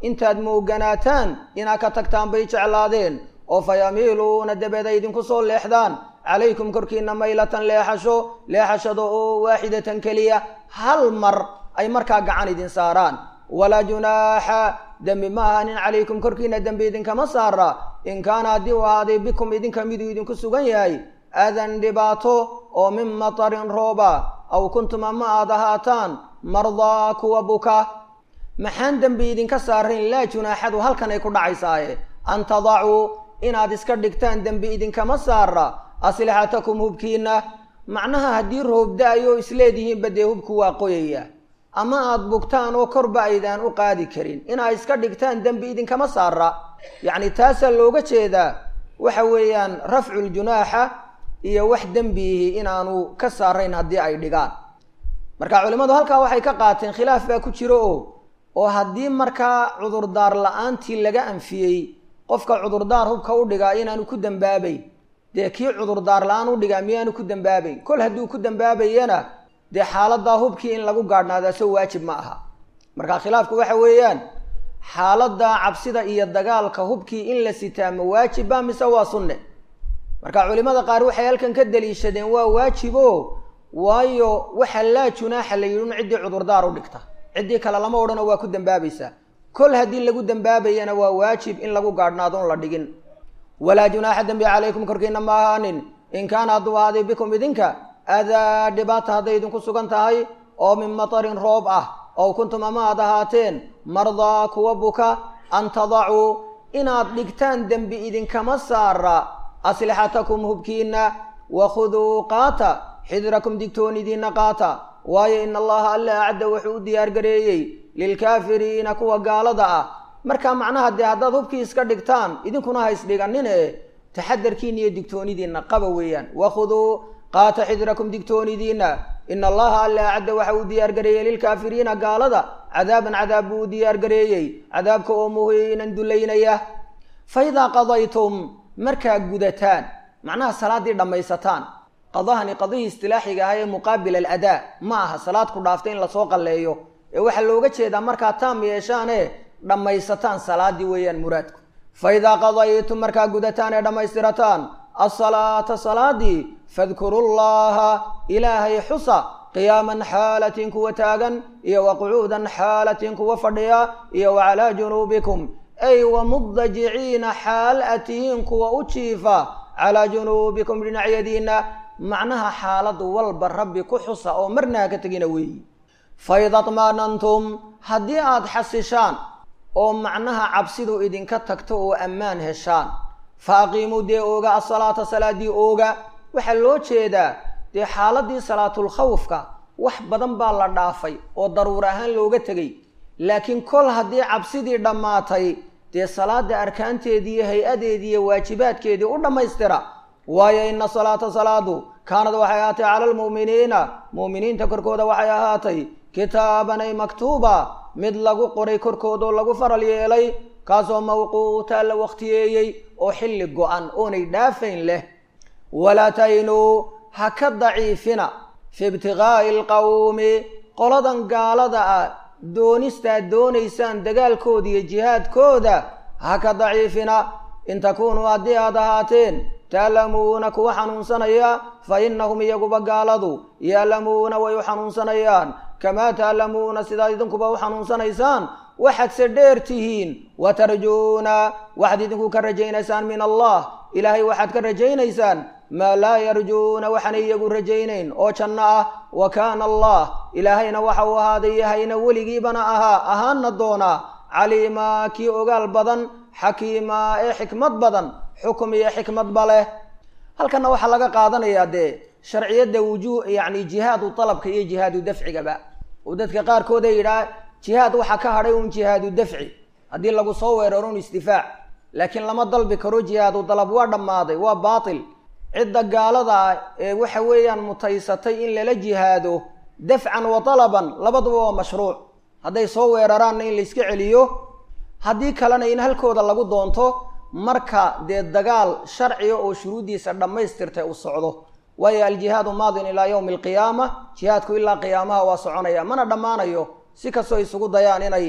intaad mooganaataan inaad ka tagtaan bay jeclaadeen oo fa yamiiluuna dabeed ay idinku soo leexdaan calaykum korkiina maylatan leexasho leexashada oo waaxidatan keliya hal mar ay markaa gacan idin saaraan walaa junaaxa dembi ma ahanin calaykum korkiina dembi idinkama saara in kaana haddii uu ahaaday bikum idinka miduu idinku sugan yahay aadan dhibaato oo min matarin rooba aw kuntum ama aad ahaataan mardaa kuwa buka maxaan dembi idinka saarayn laa junaaxadu halkan ay ku dhacaysaaye an tadacuu inaad iska dhigtaan dembi idinkama saara aslixatakum hubkiina macnaha haddii roob da-ayo isleedihiinba dee hubku waa qoyaya ama aada bugtaan oo korba aydaan u qaadi karin inaad iska dhigtaan dembi idinkama saara yacni taasaa looga jeedaa waxa weeyaan rafculjunaaxa iyo wax dembiihi inaanu ka saarayn haddii ay dhigaan marka culimmadu halkaa waxay ka qaateen khilaaf baa ku jiro oo oo haddii markaa cudurdaar la-aantii laga anfiyey qofka cudurdaar hubka u dhigaa inaanu ku dambaabayn dee kii cudurdaar la-aan u dhigaa miyaanu ku dambaabayn kol hadduu ku dambaabayana dee xaaladaa hubkii in lagu gaadhnaadaa so waajib ma aha marka khilaafku waxa weeyaan xaaladda cabsida iyo dagaalka hubkii in la sitaa ma waajiba mise waa sunne marka culimada qaar waxay halkan ka daliishadeen waa waajibo waayo waxa laa junaaxa la yidhi un ciddii cudurdaar u dhigta ciddii kale lama odhano waa ku dambaabaysaa kol haddii lagu dambaabayana waa waajib in lagu gaadhnaadon la dhigin walaa junaaxa dembi calaykum korkiina ma ahaanin in kaana hadduu ahaaday bikum idinka adaa dhibaata hadday idinku sugan tahay oo min matarin roob ah ow kuntum ama aad ahaateen mardaa kuwa buka an tadacuu inaad dhigtaan dembi idinkama saara aslixatakum hubkiina wakhuduu qaata xidrakum digtoonidiina qaata waayo in allaha alla acda wuxuu u diyaargareeyey lilkaafiriina kuwa gaalada ah marka macnaha dee haddaad hubkii iska dhigtaan idinkuna ha isdhiganin e taxadarkiina iyo digtoonidiina qaba weeyaan wakhuduu qaata xidrakum digtoonidiina in allaha alla acda waxa uu diyaargareeyey lilkaafiriina gaalada cadaaban cadaab buu u diyaargareeyey cadaabka oo muhiinan dulaynaya fa idaa qadaytum markaa gudataan macnaha salaaddii dhammaysataan qadahani qadihii istilaaxiga ah ee muqaabil aladaa ma aha salaad ku dhaaftay in lasoo qalleeyo ee waxaa looga jeedaa markaa taam yeeshaane dhammaysataan salaaddii weeyaan muraadku fa idaa qadaytum markaa gudataan ee dhammaystirataan asalaata salaadii fadkuru llaha ilaahay xusa qiyaaman xaalatin kuwa taagan iyo wa qucuudan xaalatin kuwa fadhiya iyo wa calaa junuubikum ay wa mudajiciina xaal a tihiin kuwa u jiifa calaa junuubikum dhinacyadiina macnaha xaaladu walba rabbi ku xusa oo marna ha ka tegina weeyi fa ida tmaanantum haddii aada xasishaan oo macnaha cabsidu idinka tagto oo ammaan heshaan fa aqiimuu dee ooga asalaata salaadii ooga waxaa loo jeedaa dee xaaladii salaatulkhawfka wax badan baa la dhaafay oo daruur ahaan looga tegay laakiin kol haddii cabsidii dhammaatay dee salaada arkaanteedii iyo hay-adeedii iyo waajibaadkeedii u dhammaystira waayo ina salaata salaadu kaanad waxay ahaatay cala almu'miniina mu'miniinta korkooda waxay ahaatay kitaaban ay maktuuba mid lagu qoray korkoodoo lagu faral yeelay kaasoo mawquuta la wakhtiyeeyey oo xilli go-an oonay dhaafayn leh walaa taynuu ha ka daciifina fi ibtiqaa'i alqawmi qoladan gaalada ah doonistaad doonaysaan dagaalkooda iyo jihaadkooda ha ka daciifina in takuunuu haddii aad ahaateen taalamuuna kuwa xanuunsanaya fa innahum iyaguba gaaladu yaalamuuna way u xanuunsanayaan kamaa taalamuuna sidaad idinkuba u xanuunsanaysaan waxaadse dheer tihiin wa tarjuuna waxaad idinku ka rajaynaysaan min allah ilaahay waxaad ka rajaynaysaan maa laa yarjuuna waxaanay iyagu rajaynayn oo janno ah wa kaana allah ilaahayna waxa uu ahaaday yahayna weligiibana ahaa ahaana doonaa caliimaa kii ogaal badan xakiimaa ee xikmad badan xukum iyo xikmadba leh halkanna waxaa laga qaadanayaa dee sharciyadda wujuu yacni jihaadu dalabka iyo jihaadu dafcigaba oo dadka qaarkood ay yidhaah jihaad waxaa ka hadhay un jihaadu dafci haddii lagu soo weeraro un isdifaac laakiin lama dalbi karo jihaadu dalab waa dhammaaday waa baatil cidda gaalada ah ee waxa weeyaan mutaysatay in lala jihaado dafcan wa dalaban labaduba waa mashruuc hadday soo weeraraanna in layska celiyo haddii kalena in halkooda lagu doonto marka dee dagaal sharciga oo shuruuddiisa dhammaystirtay u socdo waayo aljihaadu maadin ilaa yowmi alqiyaama jihaadku ilaa qiyaamaha waa soconaya mana dhammaanayo si kastoo isugu dayaan inay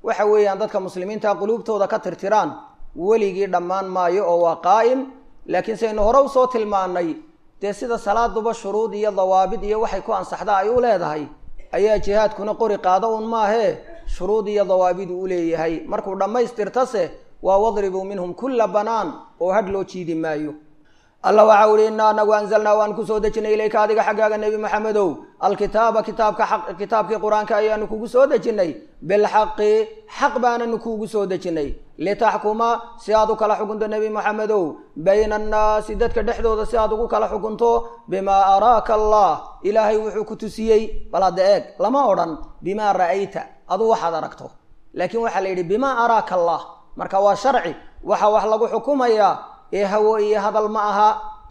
waxa weeyaan dadka muslimiinta quluubtooda ka tirtiraan weligii dhammaan maayo oo waa qaa'im laakiin saynu hore usoo tilmaanay dee sida salaaduba shuruud iyo dawaabid iyo waxay ku ansaxda ay u leedahay ayaa jihaadkuna qori qaado un maahee shuruud iyo dawaabid uu leeyahay markuu dhammaystirtase waa wadribuu minhum kulla banaan oo hadh loo jiidi maayo allah waxa uhi inaa anagu anzalnaa waan kusoo dejinay ilayka adiga xaggaaga nebi maxamedow alkitaaba kitaabka aq kitaabkii qur-aanka ayaanu kugu soo dejinay bilxaqi xaq baananu kuugu soo dejinay litaxkuma si aad u kala xukunto nebi maxamedow bayna annaasi dadka dhexdooda si aad ugu kala xukunto bimaa araaka allah ilaahay wuxuu ku tusiyey bal hadda eeg lama odhan bimaa ra'ayta aduu waxaad aragto laakiin waxaa la yidhi bimaa araaka allah marka waa sharci waxa wax lagu xukumayaa ee hawo iyo hadal ma aha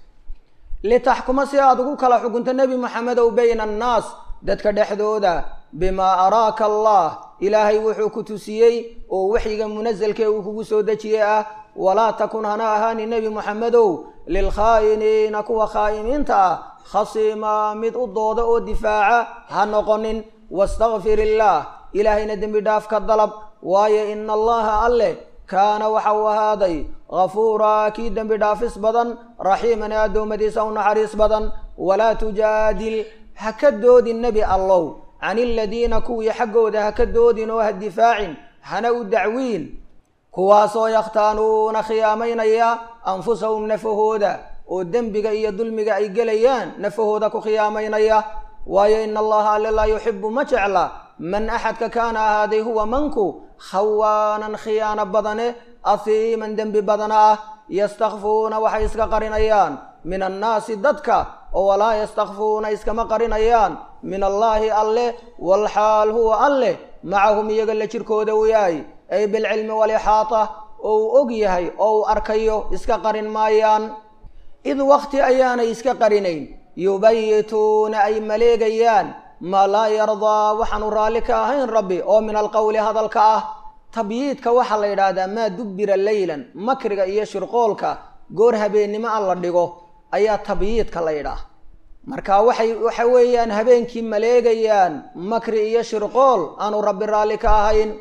litaxkuma si aad ugu kala xukunto nebi maxamedow bayna annaas dadka dhexdooda bimaa araaka allah ilaahay wuxuu ku tusiyey oo waxyiga munasalkee uu kugu soo dejiyey ah walaa takun hana ahaani nebi maxamedow lilkhaa'iniina kuwa khaa'imiinta ah khasiima mid u dooda oo difaaca ha noqonin wastakfir illaah ilaahayna dembi dhaaf ka dalab waayo ina allaha alleh kaana waxa uu ahaaday ghafuuraa kii dembi dhaafis badan raxiiman ee addoommadiisa u naxariis badan walaa tujaadil ha ka doodin nebi allow can iladiina kuwii xaggooda ha ka doodin oo ha difaacin hana u dacwiin kuwaasoo yakhtaanuuna khiyaamaynaya anfusahum nafahooda oo dembiga iyo dulmiga ay gelayaan nafahooda ku khiyaamaynaya waayo ina allaha alle laa yuxibu ma jecla man axadka kaana ahaaday huwa manku khawaanan khiyaano badane ahiiman dembi badana ah yastakfuuna waxay iska qarinayaan min annaasi dadka oo walaa yastakfuuna iskama qarinayaan min allaahi alleh walxaal huwa alleh macahum iyaga la jirkooda uu yahay ay bilcilmi walixaata oo uu og yahay oo uu arkayo iska qarin maayaan id wakti ayaanay iska qarinayn yubayituuna ay maleegayaan maa laa yardaa waxaanu raalli ka ahayn rabbi oo min alqowli hadalka ah tabyiidka waxaa la yidhaahdaa maa dubbira leylan makriga iyo shirqoolka goor habeennimo an la dhigo ayaa tabyiidka la yidhaah marka waxay waxa weeyaan habeenkii maleegayaan makri iyo shirqool aanu rabbi raalli ka ahayn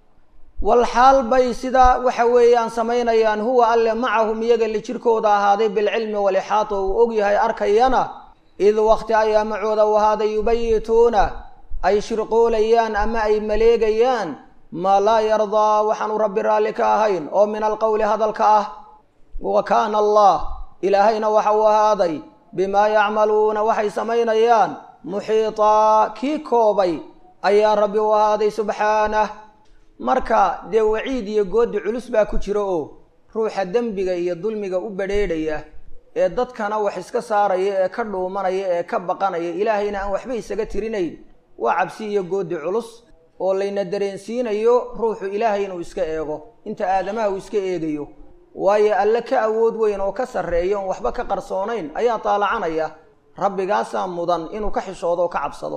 walxaal bay sidaa waxa weeyaan samaynayaan huwa alle macahum iyaga la jirkooda ahaaday bilcilmi walixaata uu og yahay arkayana id wakti ayaa macooda u ahaaday yubayituuna ay shirqoolayaan ama ay maleegayaan maa laa yardaa waxaanu rabbi raalli ka ahayn oo min alqowli hadalka ah wa kaana allah ilaahayna waxa uu ahaaday bimaa yacmaluuna waxay samaynayaan muxiitaa kii koobay ayaa rabbi u ahaaday subxaanah marka dee waciid iyo goodi culus baa ku jira oo ruuxa dembiga iyo dulmiga u badrheedhaya ee dadkana wax iska saaraya ee ka dhuumanaya ee ka baqanaya ilaahayna aan waxba isaga tirinayn waa cabsi iyo goodi culus oo layna dareensiinayo ruuxu ilaahay inuu iska eego inta aadamaha uu iska eegayo waayo alle ka awood weyn oo ka sarreeya oon waxba ka qarsoonayn ayaa taalacanaya rabbigaasaa mudan inuu ka xishoodo oo ka cabsado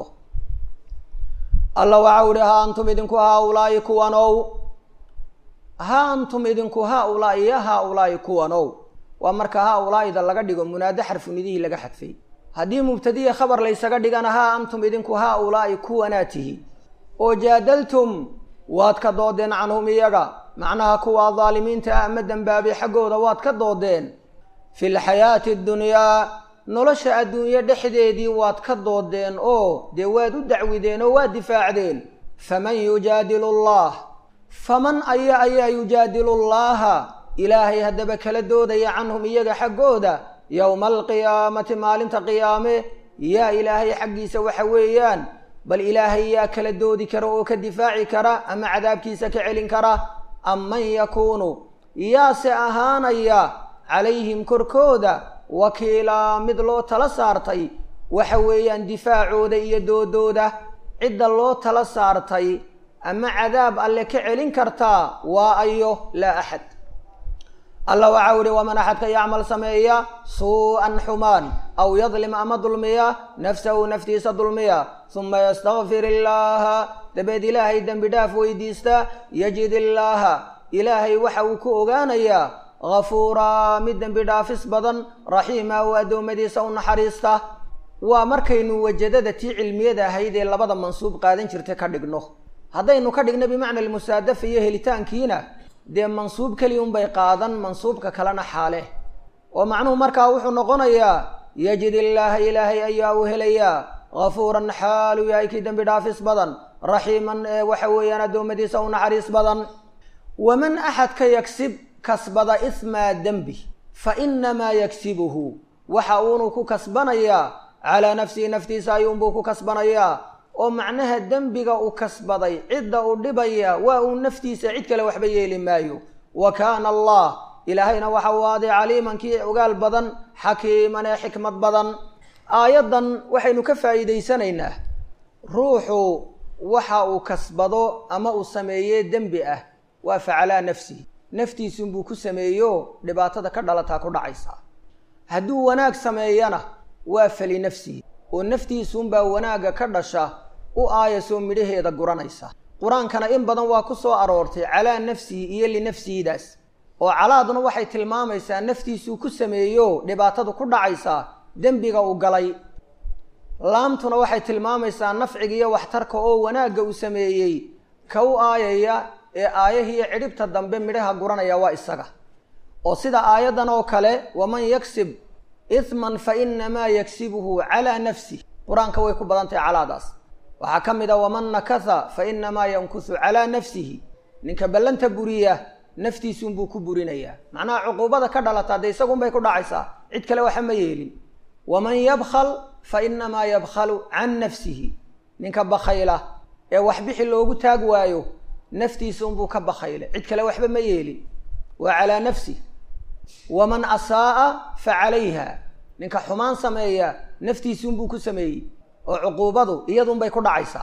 alla waxau ihi ha antum idinku haa-ulaa'i kuwanow ha antum idinku haa-ulaa'i ya haa-ulaa'i kuwanow waa marka haa-ulaa'ida laga dhigo munaado xarfunidihii laga xadfay haddii mubtadiya khabar laysaga dhigana haa antum idinku haa-ulaa'i kuwanaa tihi oo jaadaltum waad ka doodeen canhum iyaga macnaha kuwaa daalimiinta ah ama dembaabay xaggooda waad ka doodeen fi lxayaati addunyaa nolosha adduunyo dhexdeedii waad ka doodeen oo dee waad u dacwideen oo waad difaacdeen faman yujaadilu allah faman aya ayaa yujaadilu llaaha ilaahay haddaba kala doodaya canhum iyaga xaggooda yowma alqiyaamati maalinta qiyaame yaa ilaahay xaggiisa waxa weeyaan bal ilaahay yaa kala doodi kara oo ka difaaci kara ama cadaabkiisa ka celin kara am man yakuunu yaase ahaanaya calayhim korkooda wakiilaa mid loo tala saartay waxa weeyaan difaacooda iyo doodooda cidda loo tala saartay ama cadaab alle ka celin kartaa waa ayo laa axad alla waxau ihi waman axadka yacmal sameeya suu-an xumaan aw yadlim ama dulmiya nafsahu naftiisa dulmiya huma yastakfir illaaha dabeed ilaahay dembi dhaaf weydiista yajid illaaha ilaahay waxa uu ku ogaanayaa ghafuuraa mid dembi dhaafis badan raxiima oo addoommadiisa u naxariista waa markaynu wajadada tii cilmiyada ahayd ee labada mansuub qaadan jirtay ka dhigno haddaynu ka dhigna bimacna almusaadafa iyo helitaankiina dee mansuub keliya unbay qaadan mansuubka kalena xaale oo macnuhu markaa wuxuu noqonayaa yajid illaaha ilaahay ayaa uu helayaa hafuuran xaalu yahay kii dembi dhaafis badan raxiiman ee waxa weeyaan addoommadiisa u naxariis badan waman axadka yagsib kasbada ismaa dembi fa inamaa yagsibuhu waxa uunu ku kasbanayaa calaa nafsihi naftiisa ayuunbuu ku kasbanayaa oo macnaha dembiga uu kasbaday cidda uu dhibaya waa uu naftiisa cid kale waxba yeeli maayo wa kaana allah ilaahayna waxa uu aaday caliiman kii ogaal badan xakiiman ee xikmad badan aayaddan waxaynu ka faa'iidaysanaynaa ruuxu waxa uu kasbado ama uu sameeye dembi ah waa facalaa nafsihi naftiisunbuu ku sameeyo dhibaatada ka dhalataa ku dhacaysaa hadduu wanaag sameeyana waa fali nafsihi oo naftiisuunbaa wanaagga ka dhasha u aayasoo midhaheeda guranaysa qur-aankana in badan waa ku soo aroortay calaa nafsihi iyo linafsihidaas oo calaaduna waxay tilmaamaysaa naftiisuu ku sameeyo dhibaatadu ku dhacaysaa dembiga uu galay laamtuna waxay tilmaamaysaa nafciga iyo waxtarka oo wanaagga uu sameeyey ka u aayaya ee aayahiiyo cidhibta dambe midhaha guranaya waa isaga oo sida aayaddan oo kale waman yagsib ihman fa inamaa yagsibuhu calaa nafsih qur-aanka way ku badan tahay calaadaas waxaa ka mid a waman nakatha fa inamaa yankusu calaa nafsihi ninka ballanta buriya naftiisuunbuu ku burinayaa macnaha cuquubada ka dhalataa dee isagunbay ku dhacaysaa cid kale waxa ma yeelin waman yabkhal fa inamaa yabkhalu can nafsihi ninka bakhayla ee waxbixi loogu taag waayo naftiisuunbuu ka bakhayle cid kale waxba ma yeelin waa calaa nafsih waman asaa'a fa calayha ninka xumaan sameeya naftiisuunbuu ku sameeyey oo cuquubadu iyadunbay ku dhacaysaa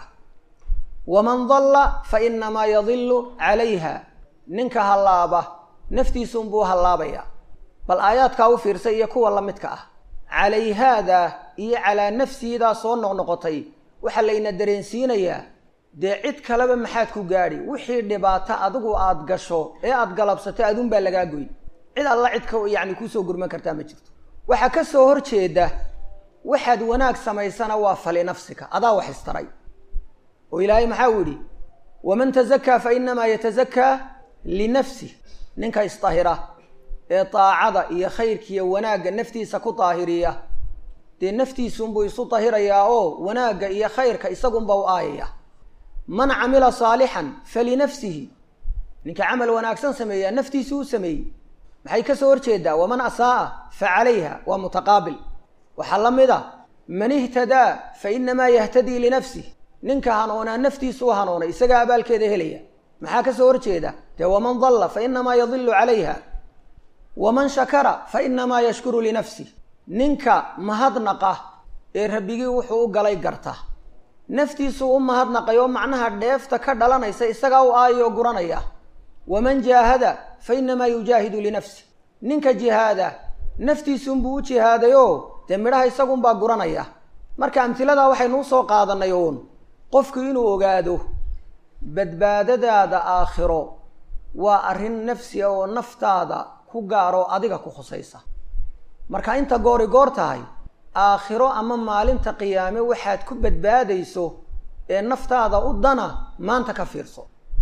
waman dalla fa inamaa yadillu calayha ninka hallaaba naftiisuunbuu hallaabaya bal aayaadkaa u fiirsay iyo kuwa la midka ah calayhaada iyo calaa nafsihidaa soo noqnoqotay waxaa layna dareensiinayaa dee cid kaleba maxaad ku gaadhi wixii dhibaato adigu aada gasho ee aada galabsato adunbaa lagaa goyn cid alla cid ka yacni kuusoo gurman kartaa ma jirto waxaa ka soo hor jeeda waxaad wanaag samaysana waa fali nafsika adaa wax istaray oo ilaahay maxaa uu yidhi waman tazakaa fa inamaa yatazakaa linafsih ninka isdahira ee daacada iyo khayrkiiyo wanaagga naftiisa ku daahiriya dee naftiisunbuu isu dahirayaa oo wanaagga iyo khayrka isagunba u aayaya man camila saalixan falinafsihi ninka camal wanaagsan sameeyaa naftiisu u sameeyey maxay ka soo horjeedaa waman asaa'a fa calayha waa mutaqaabil waxaa la mid a man ihtadaa fa inamaa yahtadii linafsih ninka hanoonaa naftiisu u hanoonay isagaa abaalkeeda helaya maxaa ka soo horjeeda dee waman dalla fa inamaa yadilu calayha waman shakara fa inamaa yashkuru linafsih ninka mahadnaqa ee rabbigii wuxuu u galay garta naftiisuu u mahadnaqay oo macnaha dheefta ka dhalanaysa isagaa u aayoo guranaya waman jaahada fa inamaa yujaahidu linafsih ninka jihaada naftiisunbuu u jihaaday oo dee midhaha isagunbaa guranaya marka amtiladaa waxaynu usoo qaadanay uun qofku inuu ogaado badbaadadaada aakhiro waa arrin nafsiga oo naftaada ku gaaroo adiga ku khusaysa marka inta goori goor tahay aakhiro ama maalinta qiyaame waxaad ku badbaadayso ee naftaada u dana maanta ka fiirso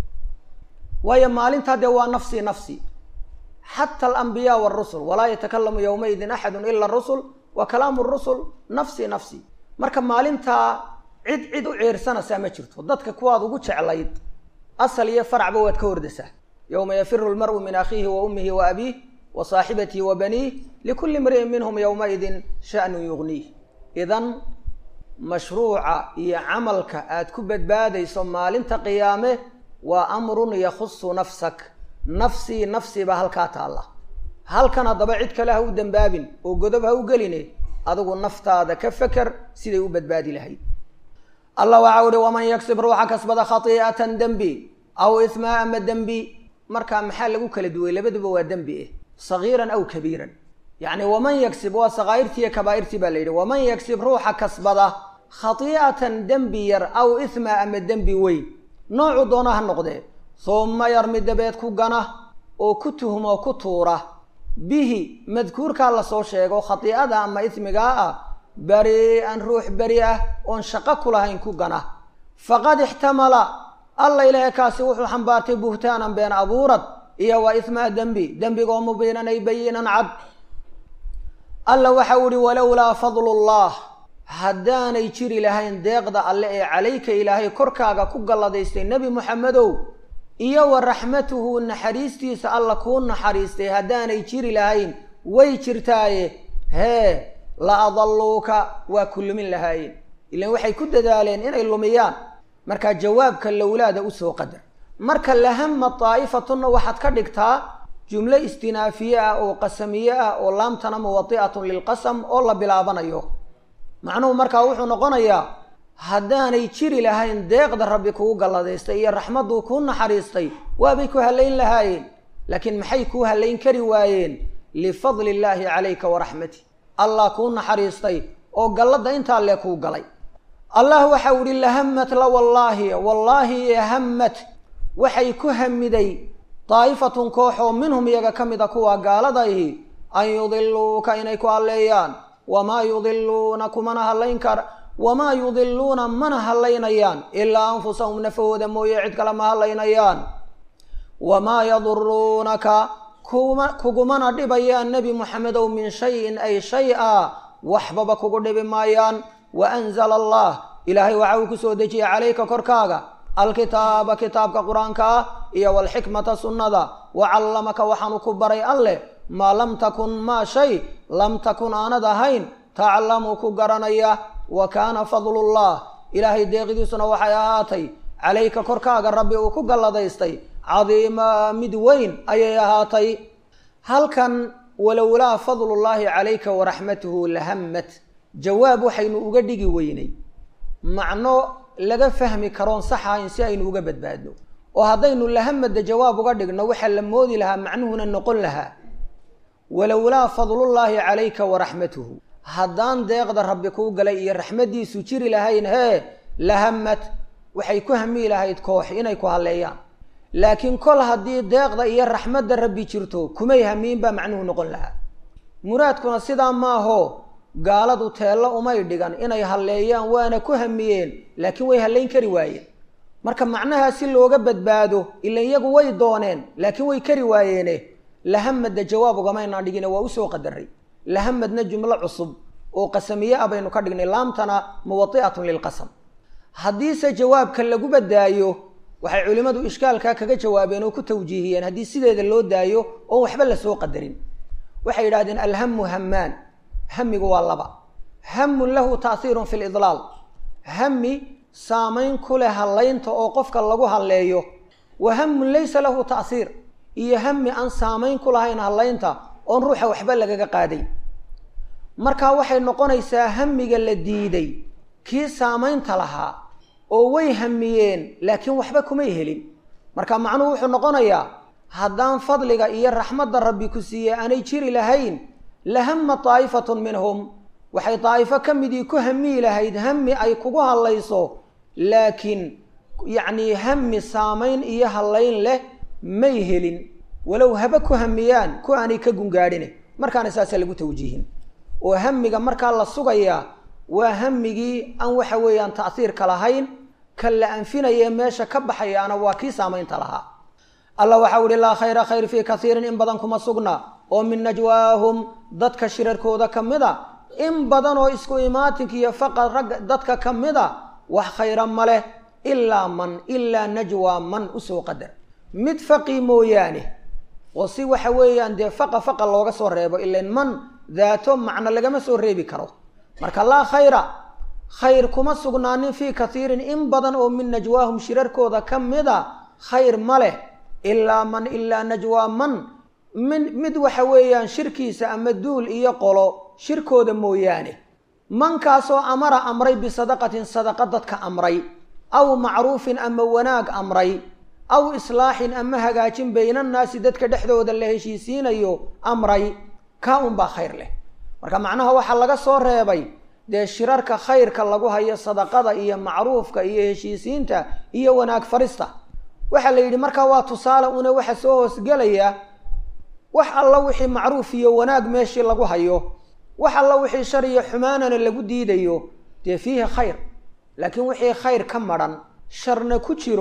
waayo maalintaa dee waa nafsii nafsi xata alambiyaa waarusul walaa yatakalamu yowmaidin axadun ila rusul wa kalaamu rusul nafsi nafsi marka maalintaa cid cid u ceersanaysaa ma jirto dadka kuwaad ugu jeclayd asal iyo faracba waad ka hordaysaa yowma yafiru lmar'u min akhiihi wa ummihi wa abiih wa saaxibatihi wa baniih likulli imri'in minhum yowmaidin sha'nun yugniih idan mashruuca iyo camalka aad ku badbaadayso maalinta qiyaame waa amrun yakhusu nafsak nafsii nafsii baa halkaa taalla halkan haddaba cid kale ha u dembaabin oo godob ha u geline adigu naftaada ka feker siday u badbaadi lahayd allah waxau uhi waman yagsib ruuxa kasbada khatii'atan dembi aw ismaa ama dembi markaa maxaa lagu kala duway labaduba waa dembi eh sagiiran aw kabiiran yacni waman yagsib waa sakaa'irtii iyo kabaa'irtii baa la yidhi waman yagsib ruuxa kasbada khatii'atan dembi yar aw ismaa ama dembi weyn noocu doona ha noqdee humma yarmi dabeed ku gana oo ku tuhmo ku tuura bihi madkuurkaa lasoo sheego khatii'ada ama ismigaa ah bari-an ruux beri ah oon shaqo ku lahayn ku gana faqad ixtamala alla ilaahay kaasi wuxuu xambaartay buhtaanan been abuurad iyo wa ismaa dembi dembigaoo mubiinan ay bayinan cad alla waxa u ihi walowlaa fadlullah haddaanay jiri lahayn deeqda alle ee calayka ilaahay korkaaga ku galladaystay nebi moxamedow iyo wa raxmatuhu naxariistiisa alla kuu naxariistay haddaanay jiri lahayn way jirtaaye hee la adalluuka waa ku lumin lahaayeen ilaan waxay ku dadaaleen inay lumiyaan markaa jawaabka lowlaada usoo qadar marka lahama daa'ifatunna waxaad ka dhigtaa jumlo istinaafiye ah oo qasamiye ah oo laamtana muwadi'atun lilqasam oo la bilaabanayo macnuhu markaa wuxuu noqonayaa haddaanay jiri lahayn deeqda rabbi kugu galladaystay iyo raxmadduu kuu naxariistay waabay ku hallayn lahaayeen laakiin maxay kuu hallayn kari waayeen lifadli illaahi calayka waraxmatih allah kuu naxariistay oo galladda intaa lee kuu galay allah waxau ihi lahamat la wallaahi wallaahi hamat waxay ku hamiday daa'ifatun koox oo minhum iyaga ka mid a kuwa gaaladahi an yudiluuka inay ku halleeyaan wamaa yudiluuna kumana hallayn kar wamaa yudiluuna mana hallaynayaan ilaa anfusahum nafahooda mooye cid kale ma hallaynayaan wamaa yaduruunaka kuma kugumana dhibayaan nebi moxamedow min shayin ay shay-a waxbaba kugu dhibi maayaan wa anzala allah ilaahay waxa uu kusoo dejiyey calayka korkaaga alkitaaba kitaabka qur-aanka ah iyo walxikmata sunnada wa callamaka waxaanu ku baray alleh maa lam takun maa shay lam takun aanad ahayn taclamu ku garanaya wa kaana fadlullah ilaahay deeqidiisuna waxay ahaatay calayka korkaaga rabbi uu ku galladaystay cadiima mid weyn ayay ahaatay halkan walowlaa fadlullaahi calayka waraxmatuhu lahammat jawaab waxaynu uga dhigi weynay macno laga fahmi karoon sax ahayn si aynu uga badbaadno oo haddaynu lahamada jawaab uga dhigno waxaa la moodi lahaa macnuhuna noqon lahaa walowlaa fadlullaahi calayka waraxmatuhu haddaan deeqda rabbi kuu galay iyo raxmaddiisu jiri lahayn hee lahamad waxay ku hami lahayd koox inay ku halleeyaan laakiin kol haddii deeqda iyo raxmadda rabbi jirto kumay hamiin baa macnuhu noqon lahaa muraadkuna sidaa maaho gaaladu teello umay dhigan inay halleeyaan waana ku hamiyeen laakiin way hallayn kari waayeen marka macnahaa si looga badbaado ila iyagu way dooneen laakiin way kari waayeene lahamadda jawaab ugamaynaan dhigine waa usoo qadaray lahamadna jumlo cusub oo qasamiye ah baynu ka dhignay laamtana muwadi'atun lilqasam haddiise jawaabka lagu badaayo waxay culimmadu ishkaalkaa kaga jawaabeen oo ku tawjiihiyeen haddii sideeda loo daayo oon waxba lasoo qadarin waxay yidhahdeen alhamu hamaan hamigu waa laba hamun lahu ta'hiirun fi lidlaal hami saamayn ku leh hallaynta oo qofka lagu halleeyo wa hamun laysa lahu ta'hiir iyo hami aan saamayn ku lahayn hallaynta oon ruuxa waxba lagaga qaaday markaa waxay noqonaysaa hamiga la diiday kii saamaynta lahaa oo way hamiyeen laakiin waxba kumay helin marka macnuhu wuxuu noqonayaa haddaan fadliga iyo raxmadda rabbi ku siiyey aanay jiri lahayn lahama daa'ifatun minhum waxay daa'ifo ka midii ku hamiyi lahayd hami ay kugu hallayso laakiin yacnii hami saamayn iyo hallayn leh may helin walow haba ku hamiyaan ku aanay ka gungaadhine markaana saasaa lagu tawjiihin oo hamiga markaa la sugayaa waa hamigii aan waxa weeyaan ta'hiirka lahayn kan la anfinayee meesha ka baxayaana waa kii saamaynta lahaa alla waxau ihi laa khayra khayr fii kaiirin in badan kuma sugna oo min najwaahum dadka shirarkooda ka mid a in badan oo isku imaatinka iyo faqad ragga dadka ka mid a wax khayra ma leh ilaa man ilaa najwaa man usoo qadar mid faqi mooyaane oo si waxa weeyaan dee faqa faqa looga soo reebo ilan man daato macno lagama soo reebi karo marka laa khayra khayr kuma sugnaanin fii kaiirin in badan oo min najwaahum shirarkooda ka mid a khayr ma leh ilaa man ilaa najwaa man min mid waxa weeyaan shirkiisa ama duul iyo qolo shirkooda mooyaane mankaasoo amara amray bisadaqatin sadaqa dadka amray aw macruufin ama wanaag amray aw islaaxin ama hagaajin baynannaasi dadka dhexdooda la heshiisiinayo amray kaa unbaa khayr leh marka macnaha waxaa laga soo reebay dee shirarka khayrka lagu hayo sadaqada iyo macruufka iyo heshiisiinta iyo wanaag farista waxaa la yidhi markaa waa tusaale una waxa soo hoosgelaya wax alla wixii macruuf iyo wanaag meeshii lagu hayo wax alla wixii shar iyo xumaanana lagu diidayo dee fiihi khayr laakiin wixii khayr ka madhan sharna ku jiro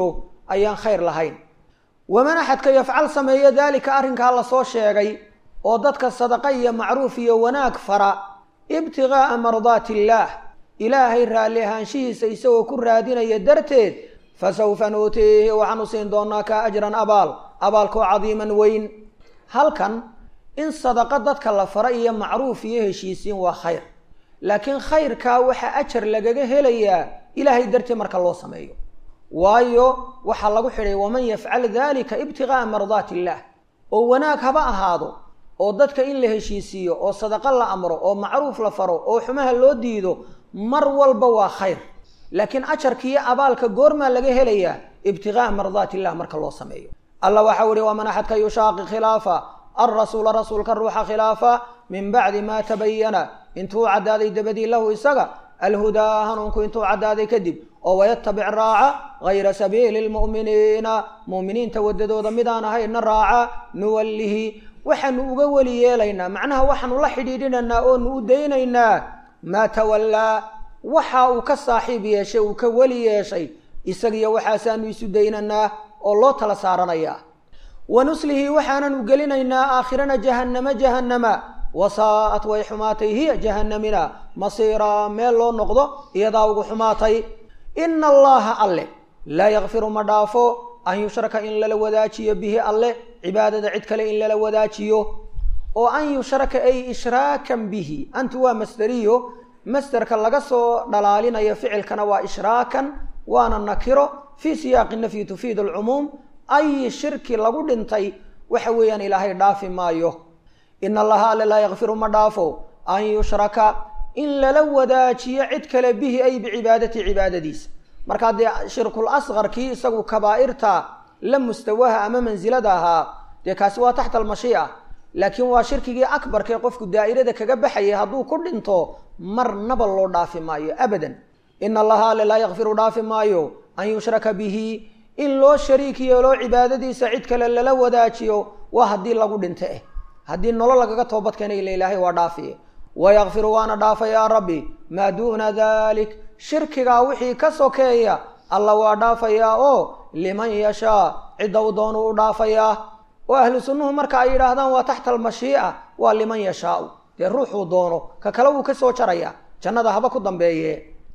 ayaan khayr lahayn waman axadka yafcal sameeya daalika arrinkaa lasoo sheegay oo dadka sadaqa iyo macruuf iyo wanaag fara ibtiqaa'a mardaati illaah ilaahay raalli ahaanshihiisa isagoo ku raadinaya darteed fasawfa nuutiihi waxaanu siin doonaa ka ajran abaal abaalkoo cadiiman weyn halkan in sadaqa dadka la fara iyo macruuf iyo heshiisiin waa khayr laakiin khayrkaa waxaa ajar lagaga helayaa ilaahay dartii marka loo sameeyo waayo waxaa lagu xidhay waman yafcal dalika ibtiqaa'a mardaati illaah oo wanaag haba ahaado oo dadka in la heshiisiiyo oo sadaqo la amro oo macruuf la faro oo xumaha loo diido mar walba waa khayr laakiin ajarkiiyo abaalka goormaa laga helayaa ibtiqaa'a mardaati illah marka loo sameeyo alla waxau ihi waman axadka yushaaqi khilaafa alrasuula rasuulka ruuxa khilaafa min bacdi maa tabayana intuu caddaaday dabadii lahu isaga alhudaa hanuunku intuu caddaaday kadib oo wayatabic raaca gayra sabiili lmu'miniina mu'miniinta waddadooda midaan ahayna raaca nuwallihi waxaanu uga weli yeelaynaa macnaha waxaanu la xidhiidhinaynaa oonu u daynaynaa maa tawallaa waxa uu ka saaxiib yeeshay uu ka weli yeeshay isagiyo waxaasaanu isu daynaynaa oo loo tala saaranayaa wa nuslihi waxaananu gelinaynaa aakhirana jahannama jahannama wasaa'at way xumaatay hiya jahannamina masiiraa meel loo noqdo iyadaa ugu xumaatay ina allaha alle laa yakfiru ma dhaafo an yushraka in lala wadaajiyo bihi alle cibaadada cid kale in lala wadaajiyo oo an yushraka ay ishraakan bihi antu waa masderiyo masderka laga soo dhalaalinayo ficilkana waa ishraakan waana nakiro fii siyaaqi nafyi tufiid alcumuum ay shirki lagu dhintay waxa weeyaan ilaahay dhaafi maayo ina allaha alle laa yakfiru ma dhaafo an yushraka in lala wadaajiyo cid kale bihi ay bicibaadati cibaadadiisa markaa dee shirkul asqarkii isagu kabaa'irta la mustawaha ama mansilada ahaa dee kaasi waa taxta almashii'a laakiin waa shirkigii akbarkae qofku daa'irada kaga baxayay hadduu ku dhinto marnaba loo dhaafi maayo abadan ina allaha alle laa yakfiru dhaafi maayo an yushraka bihi in loo shariik yeeloo cibaadadiisa cid kale lala wadaajiyo waa haddii lagu dhinto eh haddii nolol lagaga toobadkeena ila ilaahay waa dhaafiye wayakfiru waana dhaafa yaa rabbi maa duuna dalik shirkigaa wixii ka sokeeya alla waa dhaafayaa oo liman yashaa cidda u doonu u dhaafayaa oo ahlu sunnuhu marka ay yidhaahdaan waa taxta almashii'a waa liman yashaau dee ruuxuu doono ka kale wuu ka soo jarayaa jannada haba ku dambeeye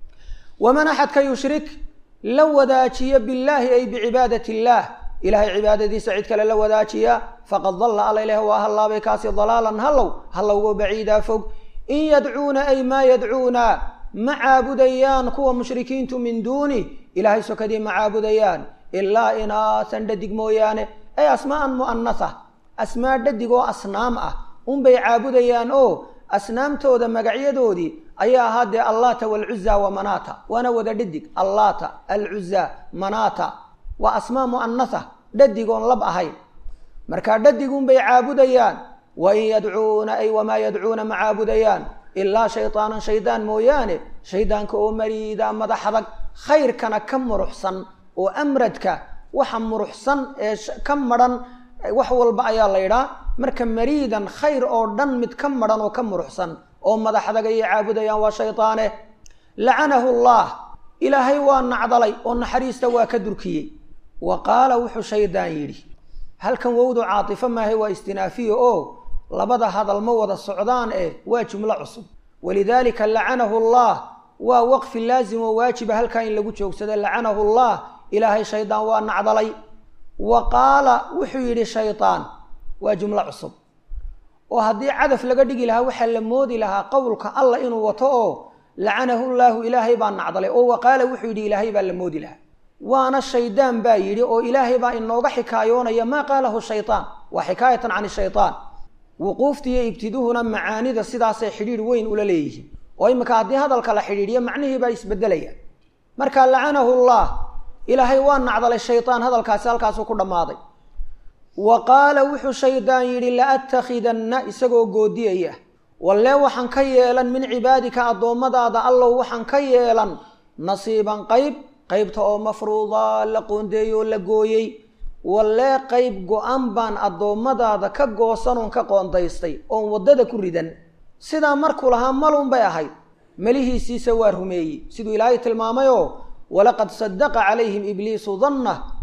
waman axadka yushrik la wadaajiya billaahi ay bicibaadati illaah ilaahay cibaadadiisa cid kale la wadaajiya faqad dalla alla ilaah waa hallaabay kaasi dalaalan hallow hallowgo baciidaa fog in yadcuuna ay maa yadcuuna ma caabudayaan kuwa mushrikiintu min duuni ilaahay sokadii ma caabudayaan ilaa inaasan dhadig mooyaane ay asmaa'an mu'anasa asmaa dhadig oo asnaam ah unbay caabudayaan oo asnaamtooda magacyadoodii ayaa ahaa dee allaata waalcuza wa manaata waana wada dhadig allaata alcuza manaata waa asmaa mu'anasa dhadig oon lab ahayn markaa dhadigunbay caabudayaan wain yadcuuna ay wamaa yadcuuna ma caabudayaan ilaa shaydaanan shaydaan mooyaane shaydaanka oo mariida madax adag khayrkana ka muruxsan oo amradka waxa muruxsan ee ka madhan wax walba ayaa la ydhaa marka mariidan khayr oo dhan mid ka madhan oo ka muruxsan oo madax adag ayay caabudayaan waa shaydaane lacanahu allah ilaahay waa nacdalay oo naxariista waa ka durkiyey wa qaala wuxuu shaydaan yidhi halkan wowdu caatifo maahay waa istinaafiya oo labada hadal ma wada socdaan eh waa jumlo cusub walidaalika lacanahu allah waa waqfi laazim oo waajiba halkaa in lagu joogsado lacanahu allah ilaahay shaydaan waa nacdalay wa qaala wuxuu yidhi shaydaan waa jumlo cusub oo haddii cadaf laga dhigi lahaa waxaa la moodi lahaa qowlka allah inuu wato oo lacanahu llaahu ilaahay baa nacdalay oo wa qaala wuxuu yidhi ilaahay baa la moodi lahaa waana shaydaan baa yidhi oo ilaahay baa inooga xikaayoonaya maa qaalahu shaytaan waa xikaayatan can shaytaan wuquuftiiyo ibtiduhuna macaanida sidaasay xidhiidh weyn ula leeyihiin oo iminka haddii hadalka la xidhiidhiyo macnihii baa isbedelaya marka lacanahu llah ilaahay waa nacdalay shaydaan hadalkaasi halkaasuu ku dhammaaday wa qaala wuxuu shaydaan yidhi la'attakhidanna isagoo goodiyaya wallee waxaan ka yeelan min cibaadika addoommadaada allow waxaan ka yeelan nasiiban qayb qaybta oo mafruuda la qoondeeyo oo la gooyey wallee qayb go-an baan addoommadaada ka goosanoon ka qoondaystay oon waddada ku ridan sidaa markuu lahaa malun bay ahayd melihiisiisa waa rumeeyey siduu ilaahay tilmaamayoo walaqad sadaqa calayhim ibliisu danna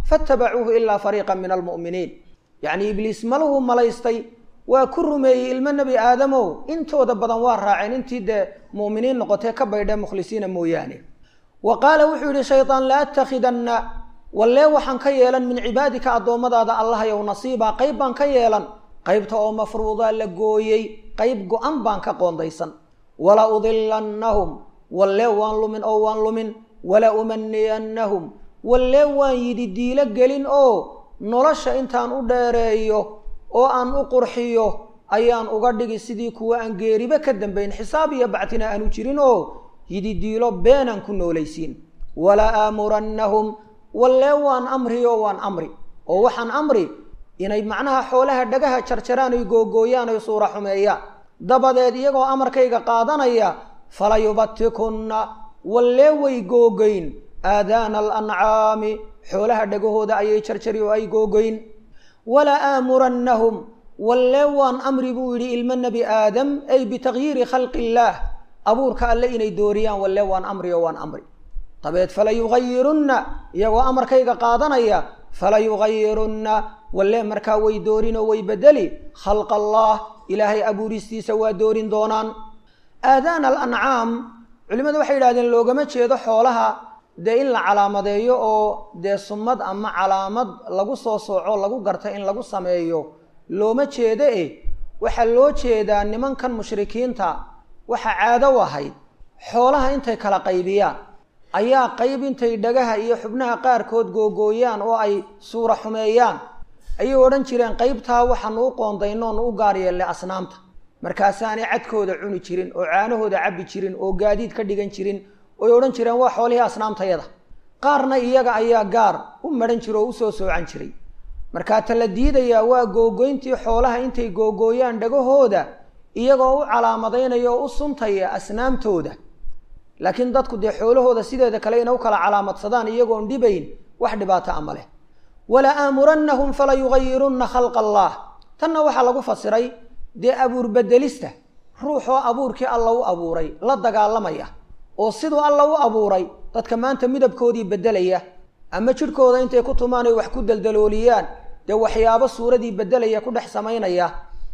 faatabacuuhu ilaa fariiqan min almu'miniin yacnii ibliis maluhu malaystay waa ku rumeeyey ilmo nebi aadamow intooda badan waa raaceen intii dee mu'miniin noqotee ka baydhee mukhlisiina mooyaane wa qaala wuxuu yidhi shaydaan la attakhidanna wallee waxaan ka yeelan min cibaadika addoommadaada allahayow nasiibaa qayb baan ka yeelan qaybta oo mafruudaa la gooyey qayb go-an baan ka qoondaysan wala udilannahum wallee waan lumin oo waan lumin wala umaniyannahum wallee waan yidhi diilo gelin oo nolosha intaan u dheereeyo oo aan u qurxiyo ayaan uga dhigi sidii kuwa aan geeriba ka dambayn xisaab iyo bactina aanu jirin oo yidhi diilo beenaan ku noolaysiin wala aamurannahum wallee waan amri oo waan amri oo waxaan amri inay macnaha xoolaha dhagaha jarjaraan ay googooyaan ay suura xumeeyaan dabadeed iyagoo amarkayga qaadanaya falayubatikunna wallee way googoyn aadaana alancaami xoolaha dhagahooda ayay jarjari oo ay googoyn wala aamurannahum wallee waan amri buu yidhi ilmo nebi aadam ay bitagyiiri khalqi illaah abuurka alle inay dooriyaan wallee waan amri oo waan amri dabeed falayugayirunna iyagoo amarkayga qaadanaya falayugayirunna wallee markaa way doorin oo way bedeli khalqa allah ilaahay abuuristiisa waa doorin doonaan aadaana alancaam culimmadu waxay yidhahdeen loogama jeedo xoolaha dee in la calaamadeeyo oo dee sumad ama calaamad lagu soo sooco lagu garta in lagu sameeyo looma jeedo eh waxaa loo jeedaa nimankan mushrikiinta waxaa caado u ahayd xoolaha intay kala qaybiyaan ayaa qayb intay dhagaha iyo xubnaha qaarkood googooyaan oo ay suura xumeeyaan ayay odhan jireen qaybtaa waxaanu u qoondaynoonu u gaar yeellay asnaamta markaasaanay cadkooda cuni jirin oo caanahooda cabbi jirin oo gaadiid ka dhigan jirin oy odhan jireen waa xoolihii asnaamtayada qaarna iyaga ayaa gaar u madhan jira oo usoo soocan jiray markaa ta la diidayaa waa googoyntii xoolaha intay googooyaan dhagahooda iyagoo u calaamadaynaya oo u suntaya asnaamtooda laakiin dadku dee xoolahooda sideeda kale inay u kala calaamadsadaan iyagoon dhibayn wax dhibaato ama leh wala aamurannahum fala yugayirunna khalqa allah tanna waxaa lagu fasiray dee abuur bedelista ruuxoo abuurkii alla u abuuray la dagaalamaya oo siduu alla u abuuray dadka maanta midabkoodii beddelaya ama jidhkooda intay ku tumaan ay wax ku daldalooliyaan dee waxyaabo suuradii beddelaya ku dhex samaynaya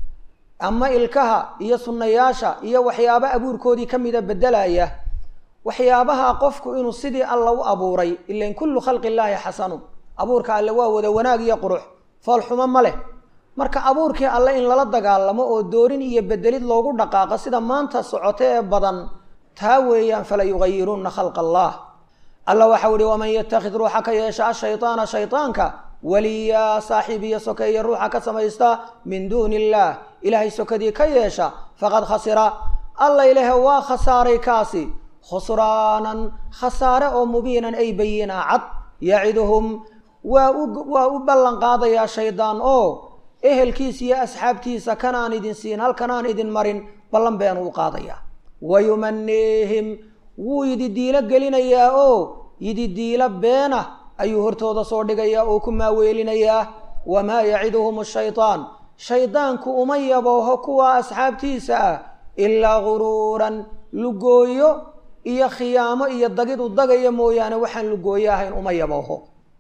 ama ilkaha iyo sunnayaasha iyo waxyaabo abuurkoodii ka mida beddelaya waxyaabaha qofku inuu sidii alla u abuuray ilan kullu khalqi illaahi xasanu abuurka alle waa wada wanaag iyo qurux foolxumo ma leh marka abuurkii alle in lala dagaalamo oo doorin iyo bedelid loogu dhaqaaqo sida maanta socoto ee badan taa weeyaan fala yugayirunna khalqa allah alla waxau ihi waman yattakhid ruuxa ka yeesha ashaytaana shaytaanka waliyaa saaxiib iyo sokeeye ruuxa ka samaysta min duuni illaah ilaahay sokadii ka yeesha faqad khasira alla ilahe waa khasaaray kaasi khusraanan khasaare oo mubiinan ay bayinaa cad yaciduhum waa u waa u ballan qaadayaa shaydaan oo ehelkiisa iyo asxaabtiisa kanaan idin siin halkanaan idin marin ballan beenuu u qaadayaa wayumaniihim wuu yidi diilo gelinayaa oo yidi diilo beena ayuu hortooda soo dhigayaa oo ku maaweelinayaa wamaa yaciduhum shaytaan shaydaanku uma yabooho kuwa asxaabtiisa ah ilaa guruuran lugooyo iyo khiyaamo iyo dagid u dagaya mooyaane waxaan lugooyo ahayn uma yabooho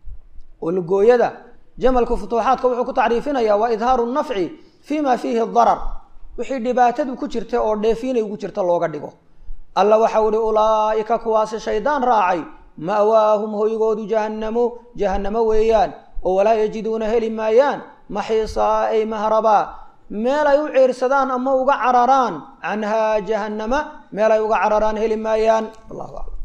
oo lugooyada jamalku futuuxaadka wuxuu ku tacriifinayaa waa idhaaru nafci fii ma fiihi darar wixii dhibaatadu ku jirta oo dheefiinay ugu jirta looga dhigo alla waxau ihi ulaa'ika kuwaasi shaydaan raacay ma'waahum hoygoodu jahannamu jahannamo weeyaan oo walaa yajiduuna heli maayaan maxiisaa ay mahrabaa meel ay u ceersadaan ama uga cararaan canhaa jahannama meel ay uga cararaan heli maayaan wallahu aclam